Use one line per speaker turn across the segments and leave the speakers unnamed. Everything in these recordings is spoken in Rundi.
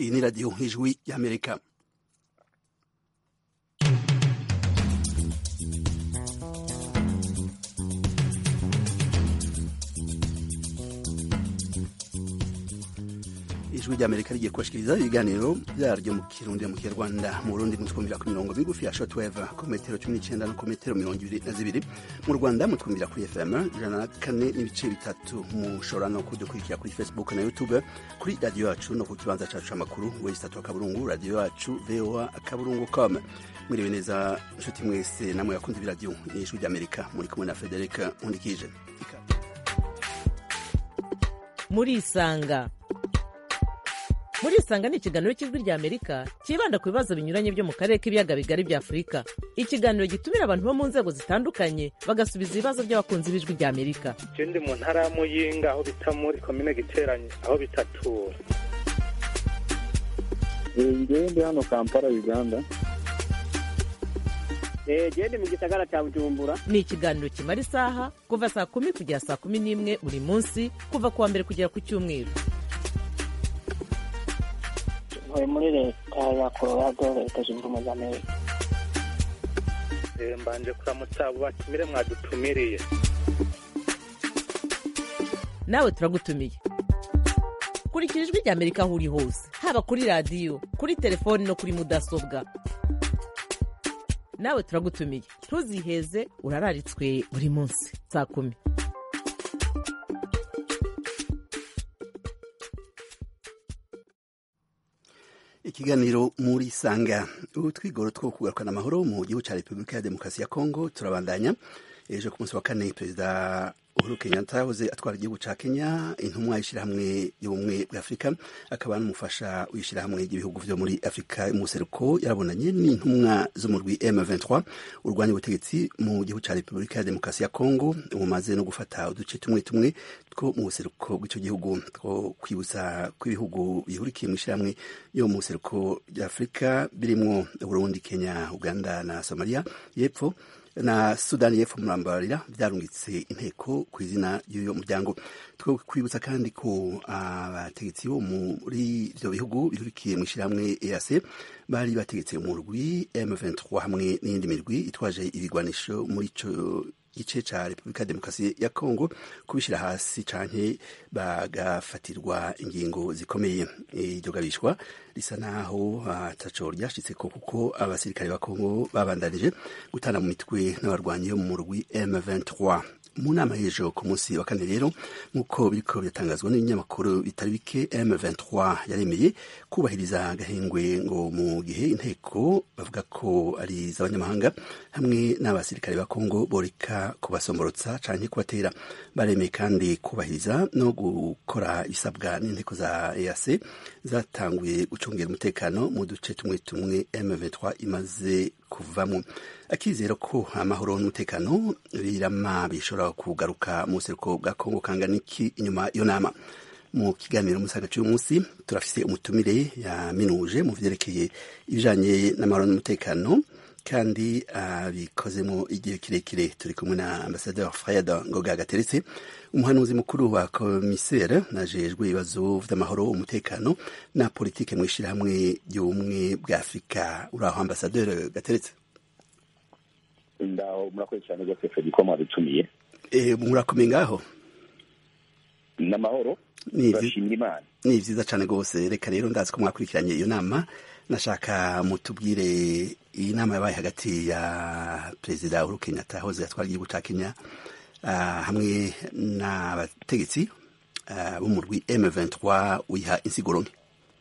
iyi ni radiyo ijwi y'amerika ijwi ry'amerika rigiye kubashikiriza ibiganiro byaryo mu kirundi mu kinyarwanda mu burundi mutwumvira ku mirongo migufi ya shortwave ku metero cumi n'icenda no ku metero mirongo ibiri na zibiri mu rwanda mutwumvira kuri fm ijana na kane n'ibice bitatu mushobora no kudukurikira kuri facebook na youtube kuri radiyo yacu no ku kibanza cacu c'amakuru wesitatu akaburungu radiyo yacu voa akaburungu com mwiriwe neza nshuti mwese namwe yakunze ibiradiyo ni ijwi ry'amerika muri kumwe na frederic nkundikije
murisanga murisanga ni ikiganiro cy'ijwi rya amerika cyibanda ku bibazo binyuranye byo mu karere k'ibiyaga bigari bya afurika ikiganiro gitumira abantu bo mu nzego zitandukanye bagasubiza ibibazo by'abakunzi b'ijwi rya amerika
ndi mu ntara ya muyinga aho bita muri komine giteranye aho bitatura
ngewe ndi hano kampala uganda
gende mu gisagara cya bujumbura
ni ikiganiro kimara isaha kuva saa kumi kugera saa kumi n'imwe buri munsi kuva ku wa mbere kugera ku cyumweru
ntuye muri leta ya colorado leta zunze ubumwe za amerika
mbanje kuramutsa abo batumire mwadutumiriye
nawe turagutumiye kurikira ijwi rya amerika aho uri hose haba kuri radiyo kuri telefoni no kuri mudasobwa nawe turagutumiye ntuziheze urararitswe buri munsi saa kumi
ikiganiro muri sanga utwigoro two kugarukana amahoro mu gihugu cya repubulika ya demokarasi ya kongo turabandanya ejo ku munsi wa kane perezida uhuru kenyatta yahoze atwara igihugu cya kenya intumwa y'ishyirahamwe y'ubumwe bwa afurika akaba n'umufasha w'ishyirahamwe ry'ibihugu byo muri afurika y'umuseruko yarabonanye n'intumwa zo mu rwi m23 urwanya ubutegetsi mu gihugu cya repubulika ya demokarasi ya kongo bumaze no gufata uduce tumwe tumwe two mu buseruko bw'icyo gihugu two kwibutsa kw'ibihugu bihurikiye mu ishyirahamwe yo mu buseruko bya afurika birimwo burundi kenya uganda na somalia y'epfo na sudani y'epfo murambarira byarungitse inteko ku izina y'uyo muryango two kwibutsa kandi ko abategetsi bo muri ibyo bihugu bihurikiye mu ishyirahamwe EAC bari bategetse mu rwi M23 hamwe n'iyindi mirwi itwaje ibigwanisho muri ico gice ca Repubulika ya Demokarasi ya Kongo kubishyira hasi canke bagafatirwa ingingo zikomeye iryo gabishwa risa naho ataco ryashitseko kuko abasirikare ba Kongo babandanije gutana mu mitwe n'abarwanyi yo mu rwi M23 mu nama y'ejo ku munsi wa kane rero nk'uko biriko biratangazwa n'ibinyamakuru bitari bike M23 yaremeye kubahiriza agahengwe ngo mu gihe inteko bavuga ko ari iz'abanyamahanga hamwe n'abasirikare ba Kongo boreka kubasomborotsa canke kubatera baremeye kandi kubahiriza no gukora ibisabwa n'inteko za EAC zatanguye gucungira umutekano mu duce tumwe tumwe M23 imaze kuvamwo akizera ko amahoro n'umutekano birama bishobora kugaruka mu buseruko bwa kongo kangana iki inyuma iyo nama mu kiganiro musaga cy'uyu munsi turafise umutumire yaminuje mu vyerekeye ibijanye n'amahoro n'umutekano kandi abikozemo igihe kirekire turi kumwe na ambasaderi Fred Ngoga Gateretse umuhanuzi mukuru wa komisere najejwe ibibazo vy'amahoro umutekano na politike mu ishirahamwe ry'ubumwe bwa Afurika uraho ambasaderi Gateretse
ndaho murakoze cyane rwose fedi ko mwadutumiye
murakomeye ngaho
n'amahoro
Ni ivyi-
turashimira imana
ni vyiza cane rwose reka rero ndazi ko mwakurikiranye iyo nama nashaka mutubwire iyi nama yabaye hagati ya perezida uhuru kenyatta ahoze atwara igihugu ca kenya ah, hamwe n'abategetsi ah, bo mu rwi m23 wiha insiguro nke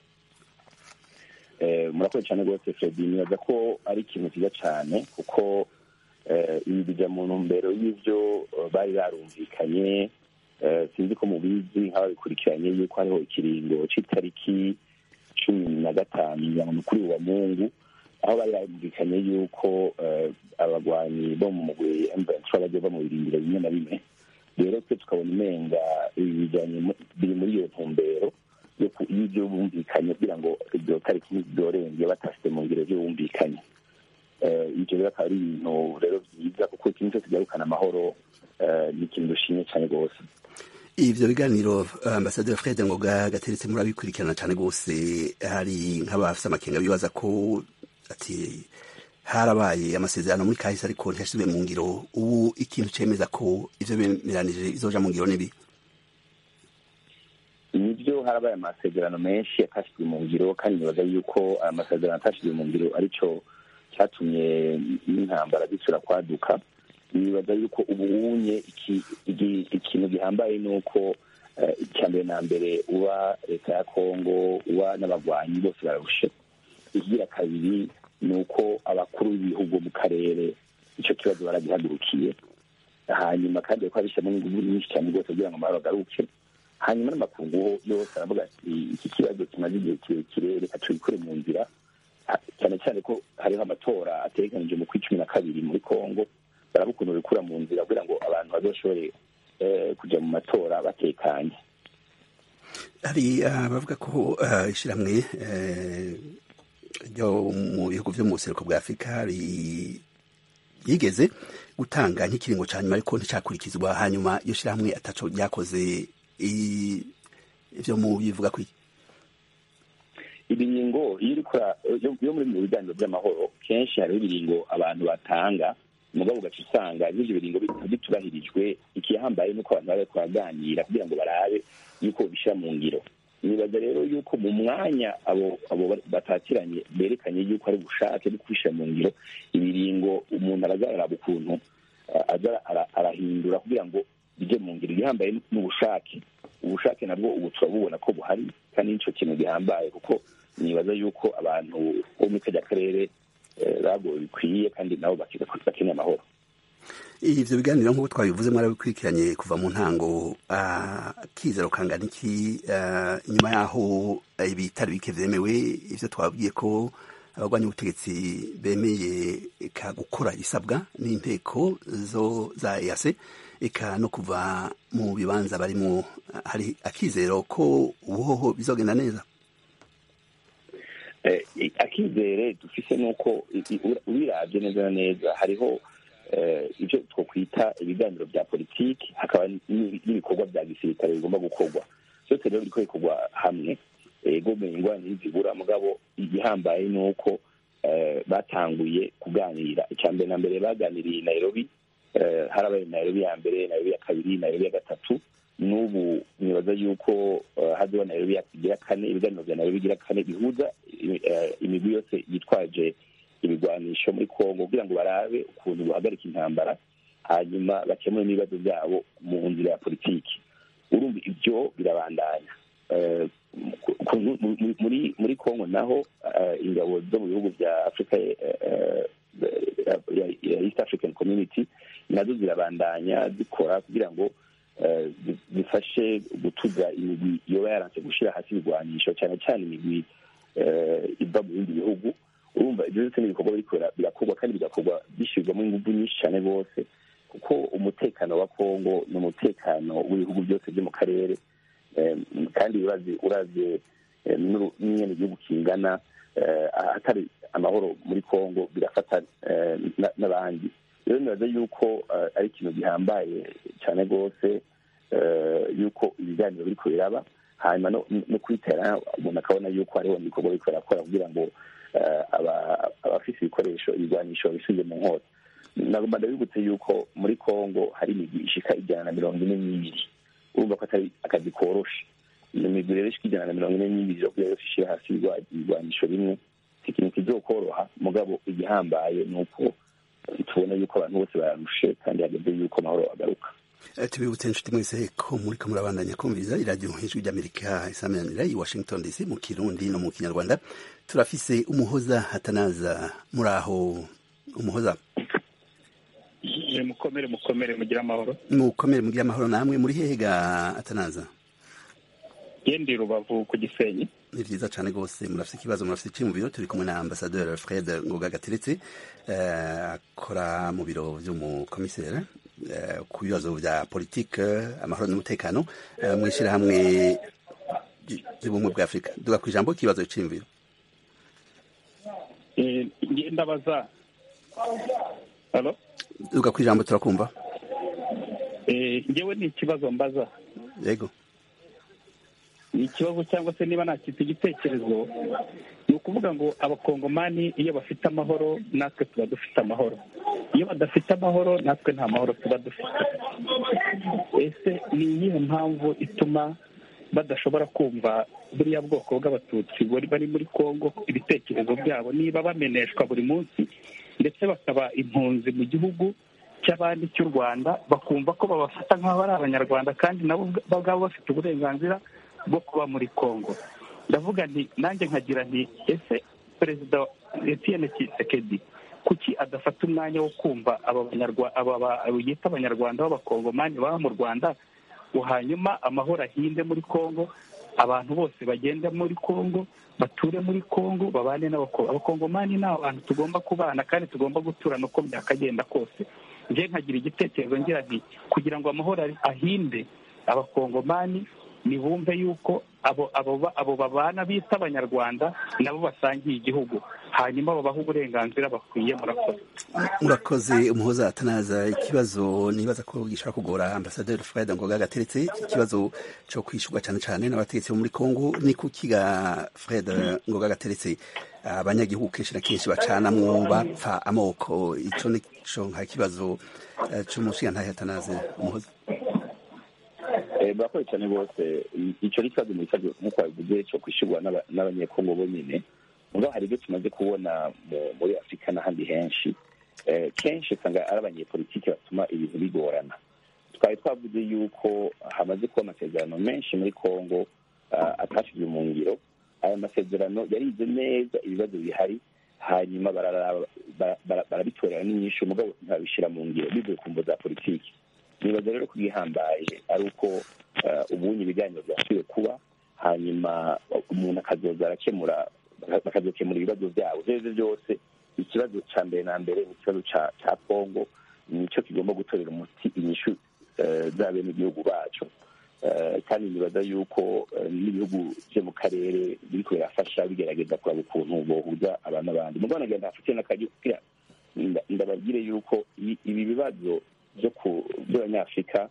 Eh, murakoze cyane rwose fredi nibaza ko ari ikintu cyiza cyane kuko eh, ibi bija mu ntumbero y'ivyo eh, bari barumvikanye eh, sinzi ko mubizi nk'ababikurikiranye yuko hariho ikiringo c'itariki cumi na gatanu ya mukuru wa mungu aho bari barumvikanye yuko eh, abagwanyi bo mu mugwi M23 bagiye ba mu birindiro bimwe na bimwe rero twe tukabona umenga ibi bijanye mu- biri muri iyo ntumbero yo ku- y'ibyo bumvikanye kugira ngo iryo tariki ntiryorenge batashyize mu ngiro byo bumvikanye Eh, ibyo rero akaba ari ibintu rero byiza kuko ikintu cyose kigarukana amahoro eh, ni ikintu dushimye cyane rwose
ivyo biganiro ambasaderi fred ngoga gateretse murabikurikirana cane rwose hari nk'abafise amakenga bibaza ko ati harabaye amasezerano muri kahise ariko ntiyashizwe mu ngiro ubu ikintu cemeza ko ivyo bemeranije bizoja mu ngiro nibi
nibyo harabaye amasezerano menshi yatashijwe mu ngiro kandi nibaza yuko amasezerano atashijwe mu ngiro aricyo cyatumye n'intambara zisura kwaduka nibaza yuko ubunye ikintu gihambaye ni uko icya mbere na mbere uba leta ya kongo uba n'abagwanyi bose bararushe ikigira kabiri ni uko abakuru b'ibihugu mu karere icyo kibazo baragihagurukiye hanyuma kandi bariko babishyiramo n'inguvu nyinshi cyane rwose kugira ngo amahoro agaruke hanyuma n'amakungu yose aravuga ati iki kibazo kimaze igihe kirekire reka tubikure mu nzira cyane cyane ko hariho amatora ategekanije mu kw'icumi na kabiri muri kongo baraba ukuntu bikura mu nzira kugira ngo abantu bazoshobore kujya mu matora batekanye
hari abavuga ko ishyirahamwe ryo mu bihugu byo mu buseruko bwa afurika yigeze gutanga nk'ikiringo cya nyuma ariko nticyakurikizwa hanyuma iyo shyirahamwe ataco ryakoze ibyo mu bivuga ko
ibiringo iyo muri mu biganiro by'amahoro kenshi hariho ibiringo abantu batanga umugabo ugaca usanga n'ibyo biringo bitubahirijwe ikihambaye nuko abantu bari kubaganira kugira ngo barabe yuko bishyira mu ngiro nibaza rero yuko mu mwanya abo abo batakiranye berekanye yuko ari ubushake bwo kubishyira mu ngiro ibiringo umuntu araza araraba ukuntu aza arahindura kugira ngo bijye mu ngiro igihambaye n'ubushake ubushake nabwo ubu turabubona ko buhari kandi nicyo kintu gihambaye kuko nibaza yuko abantu bo muri kajya karere bagowe bikwiye kandi nabo bakeneye amahoro
ivyo biganiro nk'uko twabivuze mwarabikurikiranye kuva mu ntango akizero kangana iki inyuma yaho ibitari bike vyemewe ivyo twabwiye ko abagwanya ubutegetsi bemeye eka gukora ibisabwa n'inteko zo za EAC eka no kuva mu bibanza barimo hari akizero ko ubuhoho bizogenda neza
akizere dufise nuko ubiravye neza na neza hariho ibyo twokwita ibiganiro bya politiki hakaba n'ibikorwa bya gisirikare bigomba gukorwa byose rero biriko bikorwa hamwe ego ingwani ntizibura mugabo igihambaye ni uko batanguye kuganira icya mbere na mbere baganiriye nairobi harabaye nairobi ya mbere nairobi ya kabiri nairobi ya gatatu n'ubu nibaza yuko haziho nairobi igira kane ibiganiro bya nairobi igira kane bihuza imigwi yose yitwaje ibigwanisho muri kongo kugira ngo barabe ukuntu buhagarika intambara hanyuma bakemure n'ibibazo byabo mu nzira ya politiki urumva ibyo birabandanya muri muri kongo naho ingabo zo mu bihugu bya afurika ya east african community nazo zirabandanya zikora kugira ngo zifashe gutuza imigwi yoba yaranse gushyira hasi ibigwanisho cyane cyane imigwi iva mu bindi bihugu urumva ibyo byose ni ibikorwa biriko birakorwa kandi bigakorwa bishyirwamo ingufu nyinshi cyane rwose kuko umutekano wa kongo ni umutekano w'ibihugu byose byo mu karere kandi uravye n'ingene igihugu kingana atari amahoro muri kongo birafata n'abandi rero nibaza yuko ari ikintu gihambaye cyane rwose yuko ibiganiro biriko biraba hanyuma no kwitera umuntu akabona yuko hariho ibikorwa biriko birakora kugira ngo abafise ibikoresho ibigwanisho bisubize mu nkota nagomba ndabibutse yuko muri kongo hari imigwi ishika ijana na mirongo ine n'ibiri urumva ko atari akazi koroshe iyo migwi rero ishika ijana na mirongo ine n'ibiri yo kugira yose ishira hasi ibigwanisho bimwe si ikintu kizokoroha mugabo igihambaye ni uko tubona yuko abantu bose bararushe kandi hageze yuko amahoro agaruka
tubibutse inshuti mwese ko muriko murabandanya kumviriza iradiyo ijwi ry'amerika isaminanira i washington dc mu kirundi no mu kinyarwanda turafise umuhoza hatanaza muri aho umuhoza
mukomere mukomere mugire amahoro
mukomere mugire amahoro namwe muri hehe ga hatanaza
gendi rubavu ku gisenyi
ni vyiza cane rwose murafise ikibazo murafise iki mu biro turi kumwe na ambasaderi fred ngoga gateretse akora mu biro vy'umukomiseri ku bibazo vya politike amahoro n'umutekano mw'ishirahamwe ry'ubumwe bwa afurika duga ku ijambo ikibazo c'imviro
ndabaza halo
duga ku ijambo turakumva
ngewe ni ikibazo mbaza
yego
ni ikibazo cyangwa se niba nakita igitekerezo ni ukuvuga ngo abakongomani iyo bafite amahoro natwe tuba dufite amahoro iyo badafite amahoro natwe nta mahoro tuba dufite ese ni iyihe mpamvu ituma badashobora kumva buriya bwoko bw'abatutsi bari muri congo ibitekerezo byabo niba bameneshwa buri munsi ndetse bakaba impunzi mu gihugu cy'abandi cy'u rwanda bakumva ko babafata nk'aho ari abanyarwanda kandi nabo ubwabo bafite uburenganzira bwo kuba muri congo ndavuga nti nanjye nkagira nti ese perezida etienne kisekedi kuki adafata umwanya wo kumva aba yita abanyarwanda b'abakongomani baba mu rwanda hanyuma amahoro ahinde muri congo abantu bose bagende muri congo bature muri congo babane n'abakongomani ni abantu tugomba kubana kandi tugomba guturana uko byakagenda kose njye nkagira igitekerezo ngira nti kugira ngo amahoro ahinde abakongomani nibumve yuko abo abo babana bita abanyarwanda nabo basangiye igihugu hanyuma babaha uburenganzira bakwiye murakoze
murakoze umuhoza atanaza ikibazo nibaza ko gishobora kugora ambasaderi fred ngoga gateretse iki kibazo cyo kwishyurwa cyane cyane n'abategetsi bo muri congo ni kukiga fred ngoga gateretse abanyagihugu kenshi na kenshi bacanamwo bapfa amoko icyo nico nka kibazo cy'umushinga atanaze umuhoza
murakoze cyane rwose icyo ni ikibazo mu kibazo nk'uko babivuze cyo kwishyurwa n'abanyekongo bonyine ngo hari ibyo tumaze kubona muri afurika n'ahandi henshi kenshi usanga ari abanyepolitiki batuma ibintu bigorana twari twavuze yuko hamaze kuba amasezerano menshi muri congo atashyizwe mu ngiro aya masezerano yarize neza ibibazo bihari hanyuma barabitorera n'inyinshi umugabo ntibabishyira mu ngiro bivuye ku mvo za politiki nibaza rero ko igihambaye ari uko ubunye ibiganiro byasubiye kuba hanyuma umuntu akazoza arakemura bakazokemura ibibazo byabo ibyo aribyo byose ikibazo cya mbere na mbere ni ikibazo cya kongo nicyo kigomba gutorera umuti inyishu za bene igihugu bacu kandi nibaza yuko n'ibihugu byo mu karere biri birafasha bigerageza kuraba ukuntu bohuza abantu n'abandi mu rwanda ngenda hafite n'akajya ndababwire yuko ibi bibazo byo ku by'abanyafurika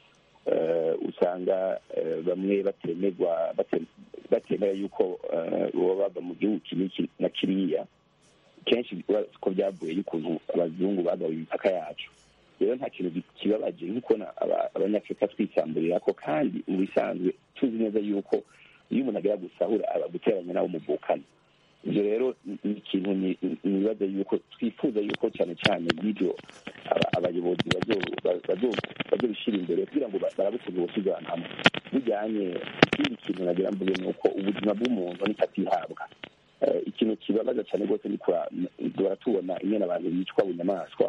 usanga bamwe batemerwa batemera yuko baba bava mu gihugu iki na kiriya kenshi ko byavuye y'ukuntu abazungu bagawe imipaka yacu rero nta kintu kibabaje nko kubona abanyafurika twisamburira ko kandi mu bisanzwe tuzi neza yuko iyo umuntu agera gusahura aba guteranya nawe umuvukana ibyo rero ni ikintu nibaza yuko twifuza yuko cyane cyane y'ibyo abayobozi bazobishyira imbere kugira ngo barabukuze ubusize ahantu hamwe bijyanye ikindi kintu nagira mvuge ni uko ubuzima bw'umuntu nikatihabwa ikintu kibabaza cyane rwose ni duhora tubona ingene abantu bicwa bunyamaswa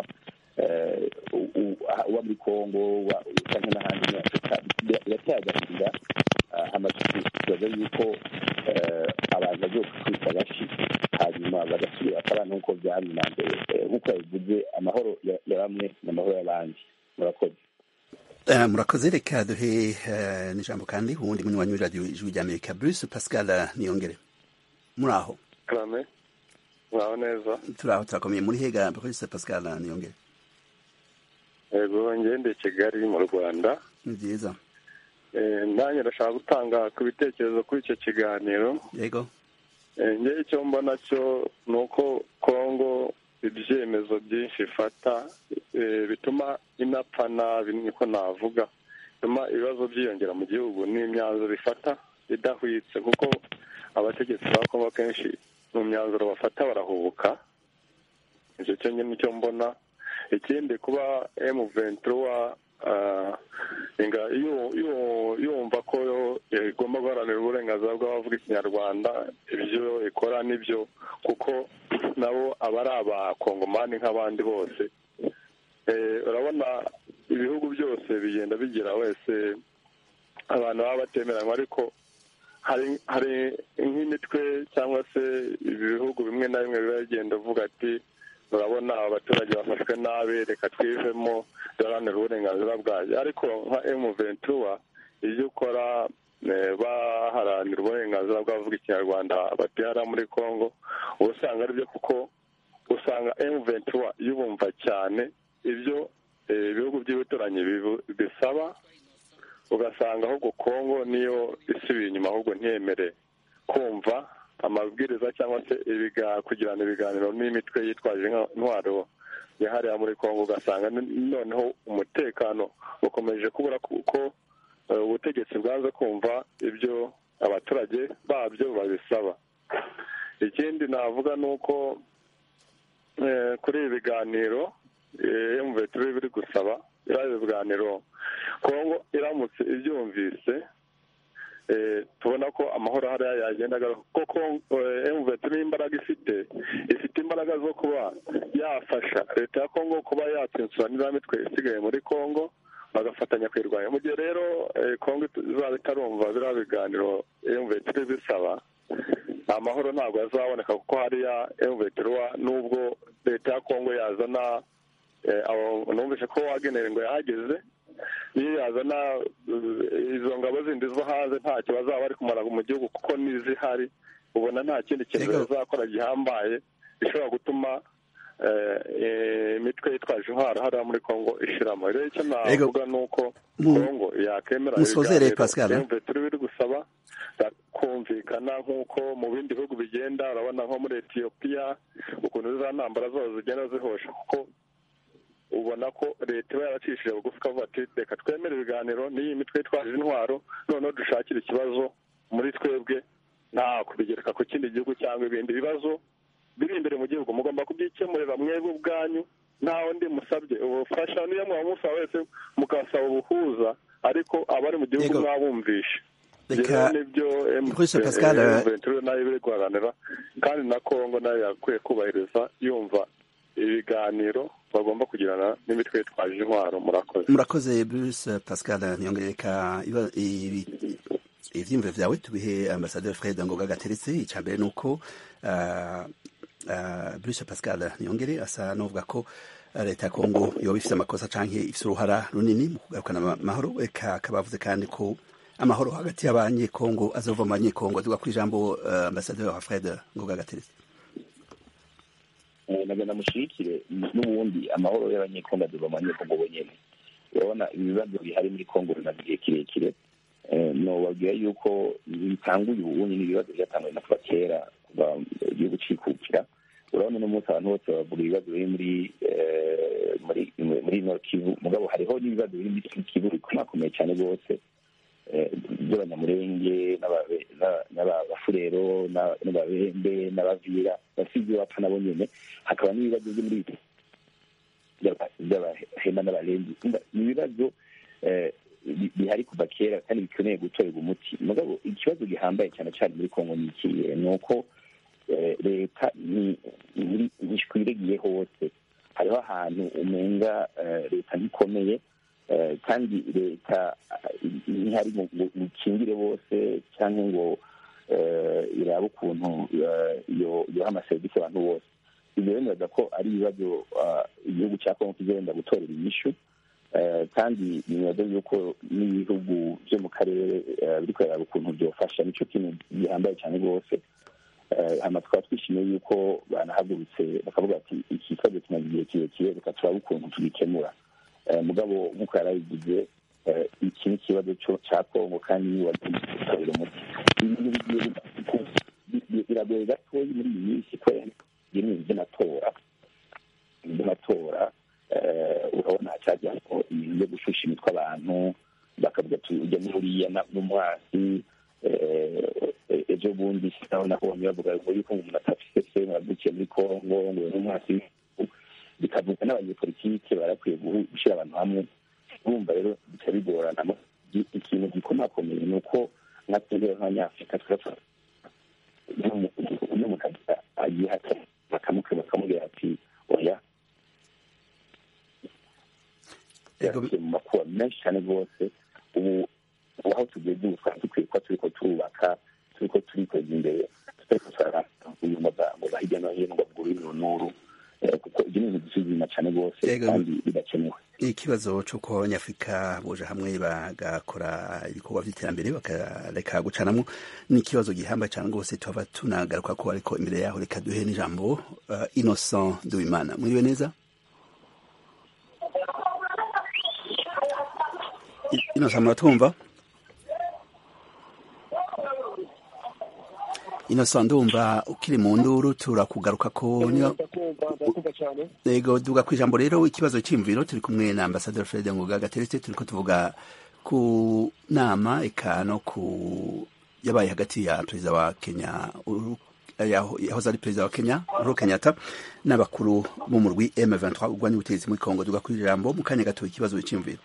uba muri kongo cyangwa n'ahandi muri afurika birateye agahinda amasuku tubaza yuko abantu bazokwita bashi hanyuma bagasubira bakabana nk'uko byari na mbere nk'uko yabivuze amahoro ya bamwe n'amahoro y'abandi murakoze
murakoze reka duhe n'ijambo kandi uwundi munywanyi w'iradiyo ijwi ry'amerika bruce pascal niyongere muri aho
karame mwaho neza
turi aho turakomeye muri hega bruce pascal niyongere
yego ngende kigali mu rwanda
ni byiza
nanjye ndashaka gutanga ku bitekerezo kuri icyo kiganiro
yego
ngewe icyo mbona cyo ni uko kongo ibyemezo byinshi ifata bituma inapfa nabi niko navuga bituma ibibazo byiyongera mu gihugu n'imyanzuro ifata idahwitse kuko abategetsi ba kongo kenshi mu myanzuro bafata barahubuka icyo cyo nyine nicyo mbona ikindi kuba emu ventura yumva ko igomba guharanira uburenganzira bw'abavuga ikinyarwanda ibyo ikora nibyo kuko nabo aba ari abakongomani nk'abandi bose urabona ibihugu byose bigenda bigira wese abantu baba batemeranywa ariko hari nk'imitwe cyangwa se ibihugu bimwe na bimwe biba bigenda uvuga ati urabona abaturage bafashwe nabi reka twivemo duharanira uburenganzira bwayo ariko nka emu ventura ibyo ukora baharanira uburenganzira bw'abavuga ikinyarwanda batera muri congo uba usanga aribyo kuko usanga emu ventura yubumva cyane ibyo ibihugu by'ibituranyi bisaba ugasanga ahubwo kongo niyo isubiye inyuma ahubwo ntiyemere kumva amabwiriza cyangwa se kugirana ibiganiro n'imitwe yitwaje intwaro yahariye muri kongo ugasanga noneho umutekano ukomeje kubura kuko ubutegetsi bwanze kumva ibyo abaturage babyo babisaba ikindi navuga ni uko kuri ibi biganiro emuveti biri gusaba biriya biganiro kongo iramutse ibyumvise tubona ko amahoro hariya yagenda kuko emuveti n'imbaraga ifite ifite imbaraga zo kuba yafasha leta ya kongo kuba yatsinsura n'iriya mitwe isigaye muri kongo bagafatanya kuyirwanya mu gihe rero kongo izaba itarumva biriya biganiro emuveti bisaba amahoro ntabwo azaboneka kuko hariya emuveti n'ubwo leta ya kongo yazana numvise ko wagenewe ngo yahageze iyo yazana izo ngabo zindi zo hanze ntacyo bazaba bari kumara mu gihugu kuko n'izihari ubona nta kindi kintu bazakora gihambaye gishobora gutuma imitwe yitwaje intwaro hariya muri kongo ishiramo rero icyo navuga ni uko kongo yakemera ibiganiro turi biri gusaba kumvikana nk'uko mu bindi bihugu bigenda urabona nko muri etiyopiya ukuntu za ntambara zose zigenda zihosha kuko ubona ko leta iba yaracishije bugufi ikavuga ati reka twemere ibiganiro n'iyi mitwe yitwaje intwaro noneho dushakire ikibazo muri twebwe nta kubigereka ku kindi gihugu cyangwa ibindi bibazo biri imbere mu gihugu mugomba kubyikemurira mwebwe ubwanyu nta wundi musabye ubufasha niyo mwaba musaba wese mukasaba ubuhuza ariko abari mu gihugu mwabumvishe
reka
nibyo
Pascal
nayo biri guharanira kandi na kongo nayo yakwiye kubahiriza yumva ibiganiro bagomba kugirana n'imitwe yitwaje intwaro murakoze
murakoze Bruce Pascal ntiyongereka ivyiyumviro vyawe tubihe ambasaderi Fred Ngoga gateretse icya mbere ni uko Bruce Pascal ntiyongere asa n'uvuga ko leta ya kongo yoba ifite amakosa canke ifite uruhara runini mu kugarukana amahoro eka akaba avuze kandi ko amahoro hagati y'abanyekongo azova mu banyekongo tuga ku ijambo ambasaderi wa Fred Ngoga gateretse
nagenda mushigikire n'ubundi amahoro y'abanyekongo aduva mu banyekongo bonyene urabona ibibazo bihari muri kongo bimaze igihe kirekire nobabwira yuko bitanguye ubundi n'ibibazo byatanguye na kuva kera kuva igihugu cikukira urabona uno munsi abantu bose bavuga ibibazo biri muri muri muri nord kivu mugabo hariho n'ibibazo biri muri kivu bikomakomeye cyane rwose by'abanyamurenge n'abafurero n'ababembe n'abavira basize bapfa nabo nyene hakaba n'ibibazo byo muri by'abahema n'abarenzi ni ibibazo bihari kuva kera kandi bikeneye gutorerwa umuti mugabo ikibazo gihambaye cyane cyane muri kongo ni ikihe ni uko leta ntishwiregiye hose hariho ahantu umenga leta ntikomeye kandi leta ntihari ngo ikingire bose cyangwa ngo irabe ukuntu yoha amaserivisi abantu bose ibyo bemeza ko ari ibibazo igihugu cya kongo kigenda gutorera inyishu kandi nibaza yuko n'ibihugu byo mu karere biri kureba ukuntu byofasha nicyo kintu gihambaye cyane rwose hano tukaba twishimiye yuko banahagurutse bakavuga ati iki kibazo kimaze igihe kirekire reka turabe ukuntu tugikemura mugabo nk'uko yarabigize iki ni ikibazo cya kongo kandi niba gitabira umuti biragoye gatoya muri iyi minsi kubera ibintu by'amatora by'amatora urabona hacyajyaho ibintu byo gushusha imitwe abantu bakavuga ati ujya muri uriya n'umwasi ejo bundi naho nabonye bavuga ngo yuko umuntu atafise se mwavukiye muri kongo ngo n'umwasi bikavuga n'abanyepolitike barakwiye gushyira abantu hamwe urumva rero bica bigorana ikintu gikomakomeye ni uko nka twebwe nk'abanyafurika turapfa iyo umuntu agiye bakamuke bakamubwira ati oya yasiye mu makuba menshi cyane rwose ubu aho tugeze ubu twari dukwiye kuba turi ko turubaka turi ko turikweza imbere tutari ko turarambuye amagambo ba hirya no hino ngo bwure n'uru kuko ibyo ni ibintu dusuzuma cyane rwose kandi bidakenewe
ikibazo cy'uko abanyafurika boje hamwe bagakora ibikorwa by'iterambere bakareka gucanamo ni ikibazo gihambaye cyane rwose tuhava tunagaruka ko ariko imbere yaho reka duhe n'ijambo innocent duwimana mwiriwe neza inosa muratwumva inosa ndumva ukiri mu nduru turakugaruka ko yego duga ku ijambo rero ikibazo cy'imviro turi kumwe na ambasaderi Fred Ngoga Gateretse turiko tuvuga ku nama eka no ku yabaye hagati ya perezida wa Kenya yahoze ari perezida wa Kenya Uhuru Kenyatta n'abakuru b'umurwi M23 urwanya ubutegetsi muri Kongo duga ku ijambo mu kanya gato ikibazo cy'imviro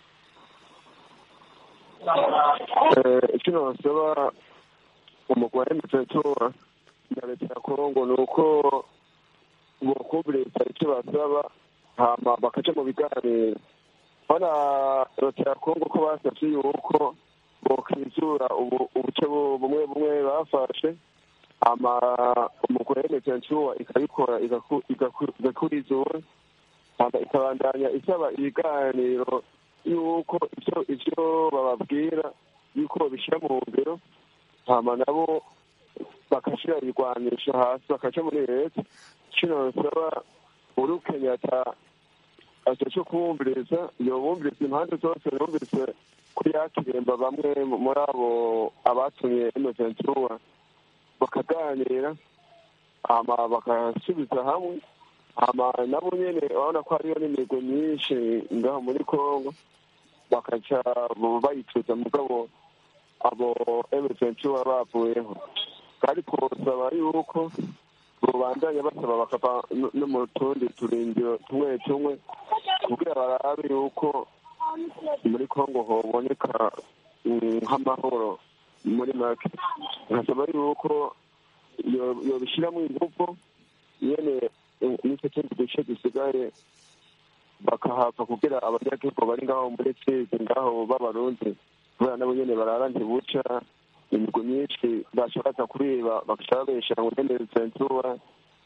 kino basaba umugore mutetora na leta ya kongo ni uko bokumviriza icyo basaba hama bakaca mu biganiro bana leta ya kongo ko basavye yuko bokizura ubuce bumwe bumwe bafashe hama umugore mutetora ikabikora igakurizura hama ikabandanya isaba ibiganiro yuko ivyo ivyo bababwira yuko babishyira mu ngero hama nabo bakashyira ibigwanisho hasi bakaca muri leta kino nsaba uri kenyatta aco kubumviriza yobumviriza impande zose yumvise ko yakiremba bamwe muri abo abatumye inoventura bakaganira hama bagasubiza hamwe hama nabo nyene urabona ko hariyo n'imigo myinshi ngaho muri congo bakaca bayituza mugabo abo emesentuwa bavuyeho kandi twosaba yuko rubandanya basaba bakava no mu tundi turindiro tumwe tumwe kugira barabe yuko muri congo hoboneka nk'amahoro muri make nkasaba yuko yobishyiramo ingufu nyene n'icyo kindi duce dusigaye bakahava kugira abanyagihugu bari ngaho muri fizi ngaho b'abarundi kubera nabo nyene barara ntibuca imigwi myinshi bashobora kuriba bagaca babeshera ngo nyene zentura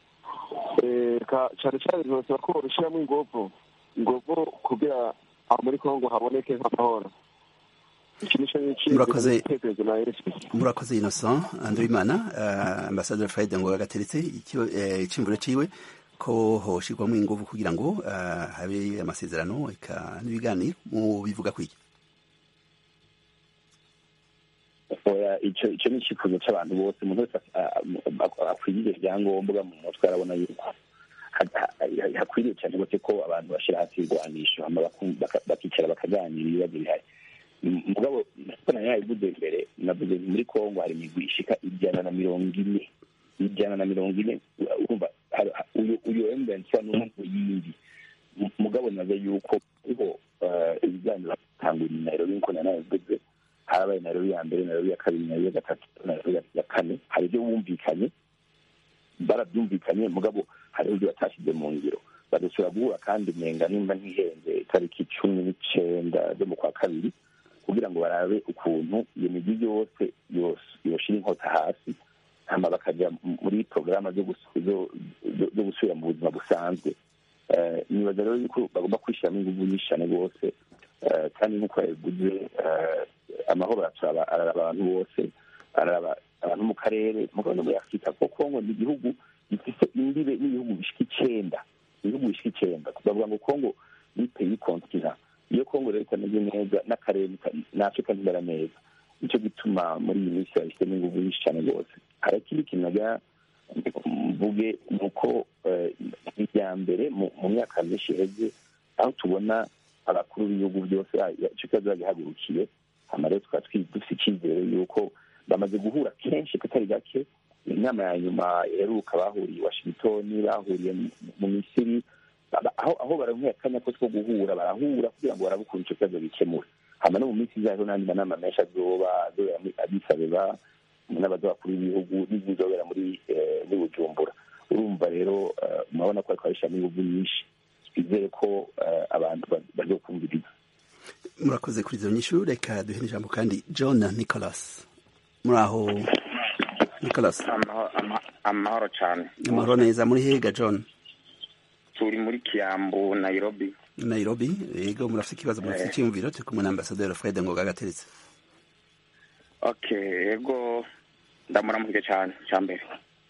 cane cane ntibasaba ko babishiramwo inguvu inguvu kugira aho muri kongo haboneke nk'amahoro
murakoze murakoze innocent andrimana uh, ambasaderi fred ngo agateretse icimvuro ciwe ko hoshirwamo inguvu kugira ngo uh, habe amasezerano eka n'ibiganiro mu bivuga kwiki
icyo icyo ni icyifuzo cy'abantu bose umuntu wese akwiriye ibyangombwa mu mutwe arabona yuko hakwiriye cyane rwose ko abantu bashyira hasi ibigwanisho bakicara bakaganira ibibazo bihari mugabo mbona yabivuze mbere navuze muri kongo hari imigwi ishika ijana na mirongo ine ijana na mirongo ine urumva uyu embensa n'umuntu yindi mugabo naze yuko uriho ibiganiro bitangura nairobi nkuko nanabivuze harabaye nairobi ya mbere nairobi ya kabiri nairobi ya gatatu nairobi ya kane hari ibyo bumvikanye barabyumvikanye mugabo hariho ibyo batashyize mu ngiro badusura guhura kandi menga nimba ntihenze itariki cumi n'icenda zo mu kwa kabiri kugira ngo barabe ukuntu iyo migi yose yoshira inkota hasi hama bakaja muri porogaramu zo gusubira mu buzima busanzwe nibaza rero yuko bagomba kwishyiramo inguvu nyinshi cyane rwose kandi nk'uko yabivuze amahoro araraba abantu bose araraba abantu mu karere mugabo no muri afurika kuko kongo ni igihugu gifite imbibe n'ibihugu bishika icenda ibihugu bishika icenda bavuga ngo kongo ni peyi kontina iyo kongo rero itameze neza n'akarere na afurika ntimera neza nicyo gituma muri iyi minsi babishyizemo inguvu nyinshi cyane rwose hari ikindi kintu nagira mvuge ni uko irya mbere mu myaka myinshi iheze aho tubona abakuru b'ibihugu byose icyo kibazo bagihagurukiye hama rero tukaba dufite icyizere yuko bamaze guhura kenshi katari gake inama ya nyuma iheruka bahuriye i washington bahuriye mu misiri aho barankuye akanya ko two guhura barahura kugira ngo barabe ukuntu icyo kibazo gikemura hama no mu minsi izaho n'andi manama menshi azoba azobera muri addis abeba n'abaza bakuru b'ibihugu n'izizobera muri bujumbura urumva rero murabona ko ariko babishyiramo inguvu nyinshi twizere ko abantu bazokumviriza
murakoze kuri izo nyishu reka duhe ijambo kandi john nicholas muri aho nicholas
amahoro cyane
amahoro neza muri hega john
turi muri kiyambu nairobi
nairobi yego murafite ikibazo murafite icyiyumviro turi kumwe na ambasaderi fred ngoga gateretse
okay yego ndamuramukije cyane cya mbere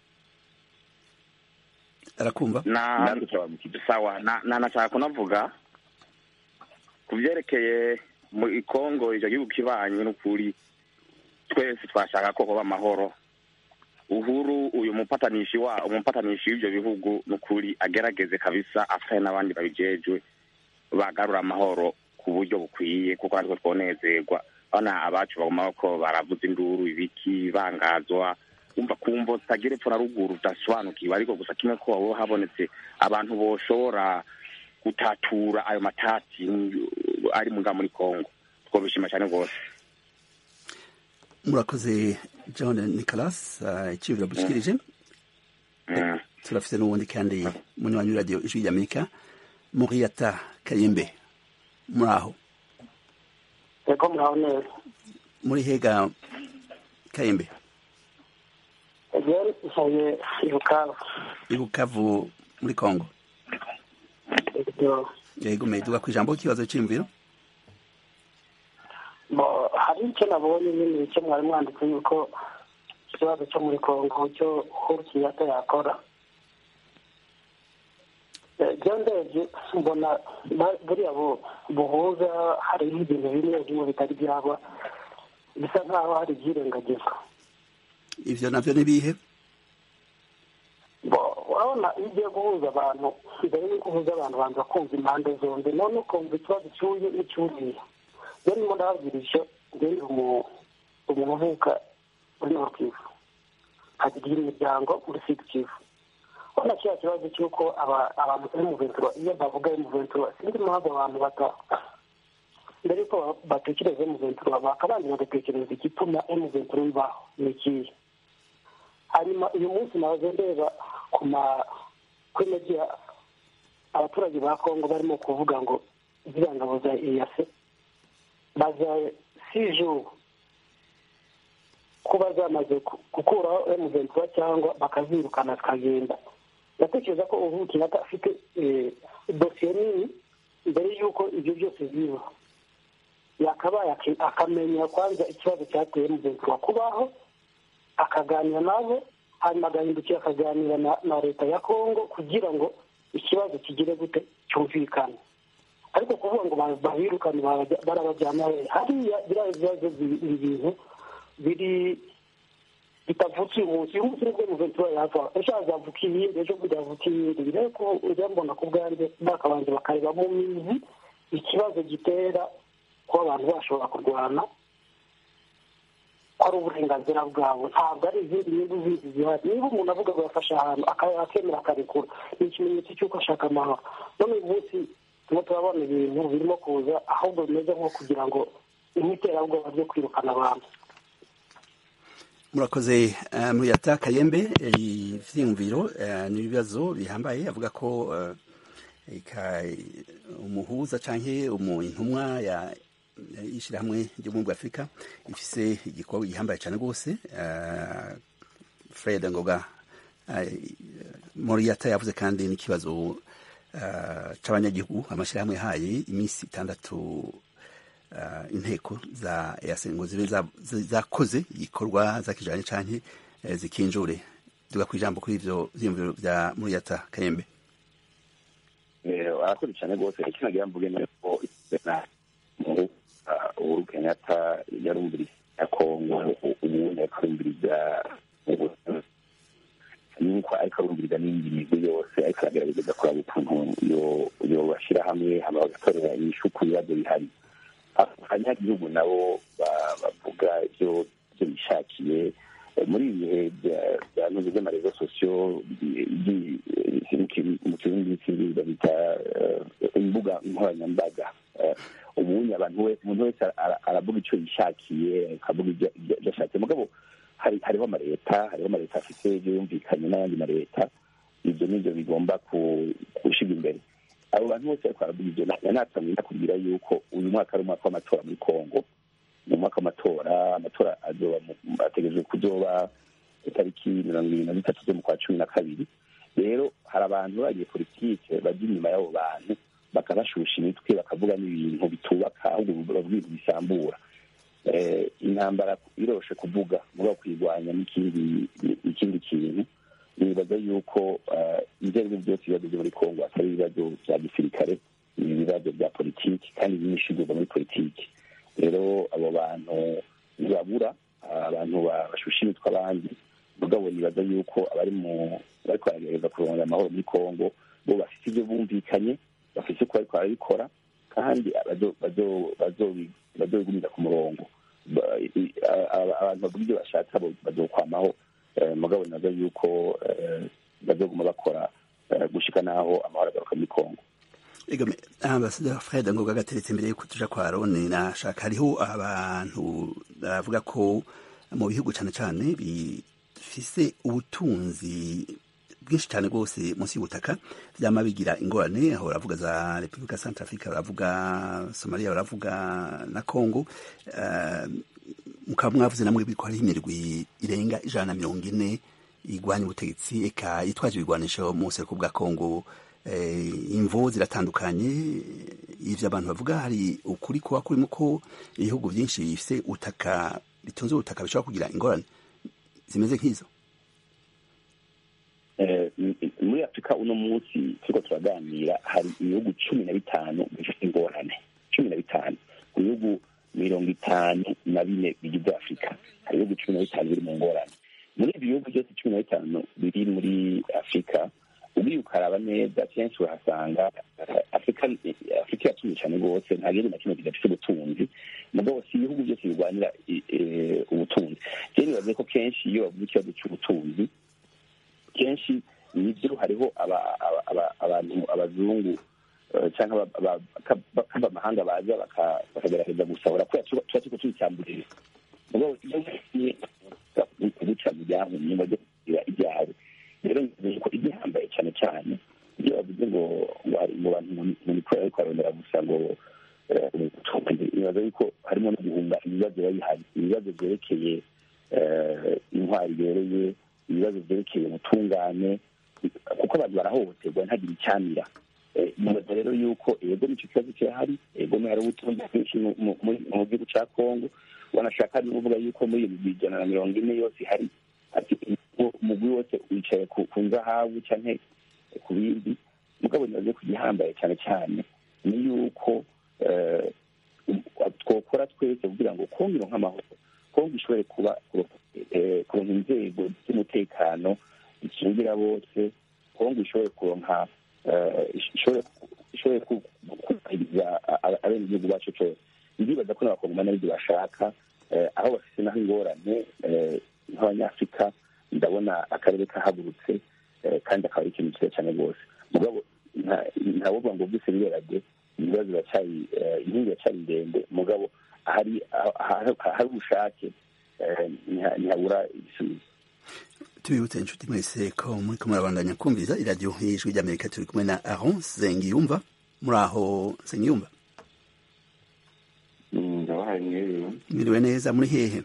arakumva
na sawa na nashaka kunavuga ku byerekeye muri kongo icyo gihugu kibanye n'ukuri twese twashaka ko hoba amahoro uhuru uyu mupatanishi wa umupatanishi w'ibyo bihugu n'ukuri agerageze kabisa afatanye n'abandi babijejwe bagarura amahoro ku buryo bukwiye kuko natwe twonezerwa bana abacu baguma ko baravuza induru ibiki bangazwa umva kumva zitagira epfo na ruguru udasobanukiwe ariko gusa kimwe ko haba habonetse abantu boshobora gutatura ayo matati ari mu muri kongo twobishima cyane rwose
murakoze john nicolas icyubiro bushikirije turafite n'ubundi kandi munywanyi w'iradiyo ijwi ry'amerika muriyata kayembe muri aho
yego muraho neza
muri hega kayembe
rero nsaye i bukavu
i bukavu muri kongo yego meduga ku ijambo ikibazo cy'imviro
hari icyo nabonye nyine icyo mwari mwanditse yuko ikibazo cyo muri kongo cyo uhuru kenyatta yakora byo ndebye mbona buriya buhuza hariho ibintu bimwe bimwe bitari byaba bisa nkaho hari ibyirengagizwa
ivyo navyo ni bihe
urabona iyo ugiye guhuza abantu mbere y'uko uhuza abantu banza kumva impande zombi none ukumva ikibazo cy'uyu n'icy'uriya rero ndimo ndababwira icyo ngende umuntu uvuka muri nord kivu akagira imiryango muri sud kivu urabona kiriya kibazo cy'uko abantu bari mu ventura iyo bavuga mu ventura sinzi impamvu abantu bata mbere y'uko batekereza mu ventura bakabanza bagatekereza igituma emu ventura bibaho ni ikihe hanyuma uyu munsi nahoze ndeba ku ma kuri media abaturage ba kongo barimo kuvuga ngo ziriya ngabo za eyase baza siju kuba zamaze gukuraho emuventura cyangwa bakazirukana zikagenda ndatekereza ko ubu kenyatta afite dosiye nini mbere y'uko ibyo byose biba yakabaye akamenya kwanza ikibazo cyateye emuventura kubaho akaganira nabo hanyuma agahindukira akaganira na leta ya kongo kugira ngo ikibazo kigire gute cyumvikane ariko kuvuga ngo babirukane barabajyana hariya biriya bibazo ibi bintu biri bitavutse uyu munsi uyu munsi nibwo muventura yava ejo hazavuka iyindi ejo bundi havuka iyindi rero ko ujya mbona ku bwanjye bakabanza bakareba mu mizi ikibazo gitera kuba abantu bashobora kurwana ko ari uburenganzira bwabo ntabwo ari izindi nyungu zindi zihari niba umuntu avuga ngo yafashe ahantu akemera akarekura ni ikimenyetso cy'uko ashaka amahoro none uyu munsi turimo turabona ibintu birimo kuza ahubwo bimeze nko kugira ngo imiterabwoba ryo kwirukana abantu
murakoze muyata kayembe ivyiyumviro ni ibibazo bihambaye avuga ko umuhuza canke intumwa ya ishyirahamwe ry'ubumwe bwa afurika ifise igikorwa gihambaye cyane rwose fred ngoga moriyata yavuze kandi n'ikibazo c'abanyagihugu amashyirahamwe yahaye iminsi itandatu inteko za ngo zibe zakoze igikorwa zakijanye canke zikinjure duga ku ijambo kuri ivyo vyiyumviro vya muriyata kayembe
arakoze cyane rwose ikinagira mvuge nuko uhuru kenyatta yarumviriza ya kongo ubundi akarumviriza nuko ariko arumviriza n'indi migwi yose ariko aragerageza kuraba ukuntu yobashyira hamwe hama bagatorera inyishu ku bibazo bihari abanyagihugu nabo bavuga ibyo bishakiye muri ibi bihe bya ntuzi by'amarezo sosiyo mu kirundi cy'ibiribwa bita imbuga nkoranyambaga ubundi abantu wese umuntu wese aravuga icyo yishakiye akavuga ibyo ashatse mugabo hariho amaleta hariho amaleta afite ibyo yumvikanye n'ayandi maleta ibyo nibyo bigomba gushyirwa imbere abo bantu bose ariko baravuga ibyo natsamye nakubwira yuko uyu mwaka ari umwaka w'amatora muri congo ni umwaka w'amatora amatora ategerejwe kuzoba itariki mirongo irindwi na zitatu zo mu kwa cumi na kabiri rero hari abantu bagiye politike bajya inyuma y'abo bantu bakabashusha imitwe bakavuga n'ibintu bitubaka ahubwo bavuga ibintu bisambura intambara iroshe kuvuga muba kuyirwanya n'ikindi ikindi kintu nibaza yuko ibyo ari byo byose ibibazo byo muri kongo atari ibibazo bya gisirikare ni ibibazo bya politiki kandi byinshi biva muri politiki rero abo bantu ntibabura abantu bashusha imitwe abandi mugabo nibaza yuko abari mu bari kwaragereza kurondera amahoro muri kongo bo bafite ibyo bumvikanye bafite uko bariko barabikora kandi bazobigumiza ku murongo abantu bavuga ibyo bashatse bazokwamaho mugabo nibaza yuko bazoguma bakora gushika n'aho amahoro agaruka muri kongo
egome ambasaderi fred ngoga gateretse imbere yuko tuja kwa rone nashaka hariho abantu bavuga ko mu bihugu cane cane bifise ubutunzi bwinshi cyane rwose munsi y'ubutaka vyama bigira ingorane aho baravuga za repubulika centre africa baravuga somalia baravuga na congo uh, mukaba mwavuze namwe biriko hariho imirwi irenga ijana na mirongo ine igwanya ubutegetsi eka yitwaje ibigwanisho mu buseruko bwa congo imvo ziratandukanye ivyo abantu bavuga hari ukuri kuba kurimo ko ibihugu byinshi bifise ubutaka bitunze ubutaka bishobora kugira ingorane zimeze nk'izo
muri afurika uno munsi turiko turaganira hari ibihugu cumi na bitanu bifite ingorane cumi na bitanu ku bihugu mirongo itanu na bine bigize afurika hari ibihugu cumi na bitanu biri mu ngorane muri ibyo bihugu byose cumi na bitanu biri muri afurika ugiye ukaraba neza kenshi urahasanga afurika afurika iratunze cyane rwose nta gihugu na kimwe kidafite ubutunzi mugabo si ibihugu byose birwanira ubutunzi rero nibaze ko kenshi iyo bavuze ikibazo cy'ubutunzi kenshi nibyo hariho abantu abazungu cyangwa kava amahanga baza bakagerageza gusahura kubera tuba turiko tubicyamburira mugabo iyo kuguca mu byahumye bajya kugira ibyawe rero nzi ko igihambaye cyane cyane iyo bavuze ngo ngo bantu mu mikoro ariko barondera gusa ngo nibaza yuko harimo no guhunga ibibazo biba bihari ibibazo byerekeye intwari ibereye ibibazo byerekeye ubutungane kuko abantu barahohoterwa ntagire icyamira nibaza rero yuko ego nicyo kibazo kirahari ego hari ubutunzi bwinshi mu gihugu cya kongo wanashaka ni kuvuga yuko muri iyo migwi ijana na mirongo ine yose ihari umugwi wose wicaye ku nzahabu cyangwa ku bindi mugabo nibaze ku gihambaye cyane cyane ni yuko twokora twese kugira ngo kongo ironke amahoro kongo ishobore kuba kuronka inzego z'umutekano zikingira bose kongo ishobore kuronka ishobore kubahiriza abenegihugu bacu cyose ndibaza ko n'abakongomani aribyo bashaka aho bafite naho ingorane nk'abanyafurika ndabona akarere kahagurutse kandi akaba ari ikintu cyiza cyane rwose mugabo ntawovuga ngo byose birerage ibibazo biracyari inkingi iracyari ndende mugabo ahari ahari ubushake ntihabura ibisubizo
tubibutse inshuti mwese ko muri ko murabandanya kumviriza iradiyo y'ijwi ry'amerika turi kumwe na aho sengiyumva muri aho sengiyumva
ndabahaye mwiriwe
mwiriwe neza muri hehe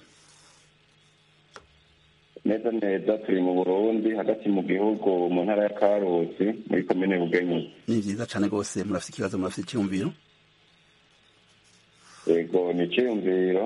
neza neza turi mu burundi hagati mu gihugu mu ntara ya karusi muri komine bugenyi
ni byiza cyane rwose murafite ikibazo murafite icyumviro
yego ni icyiyumviro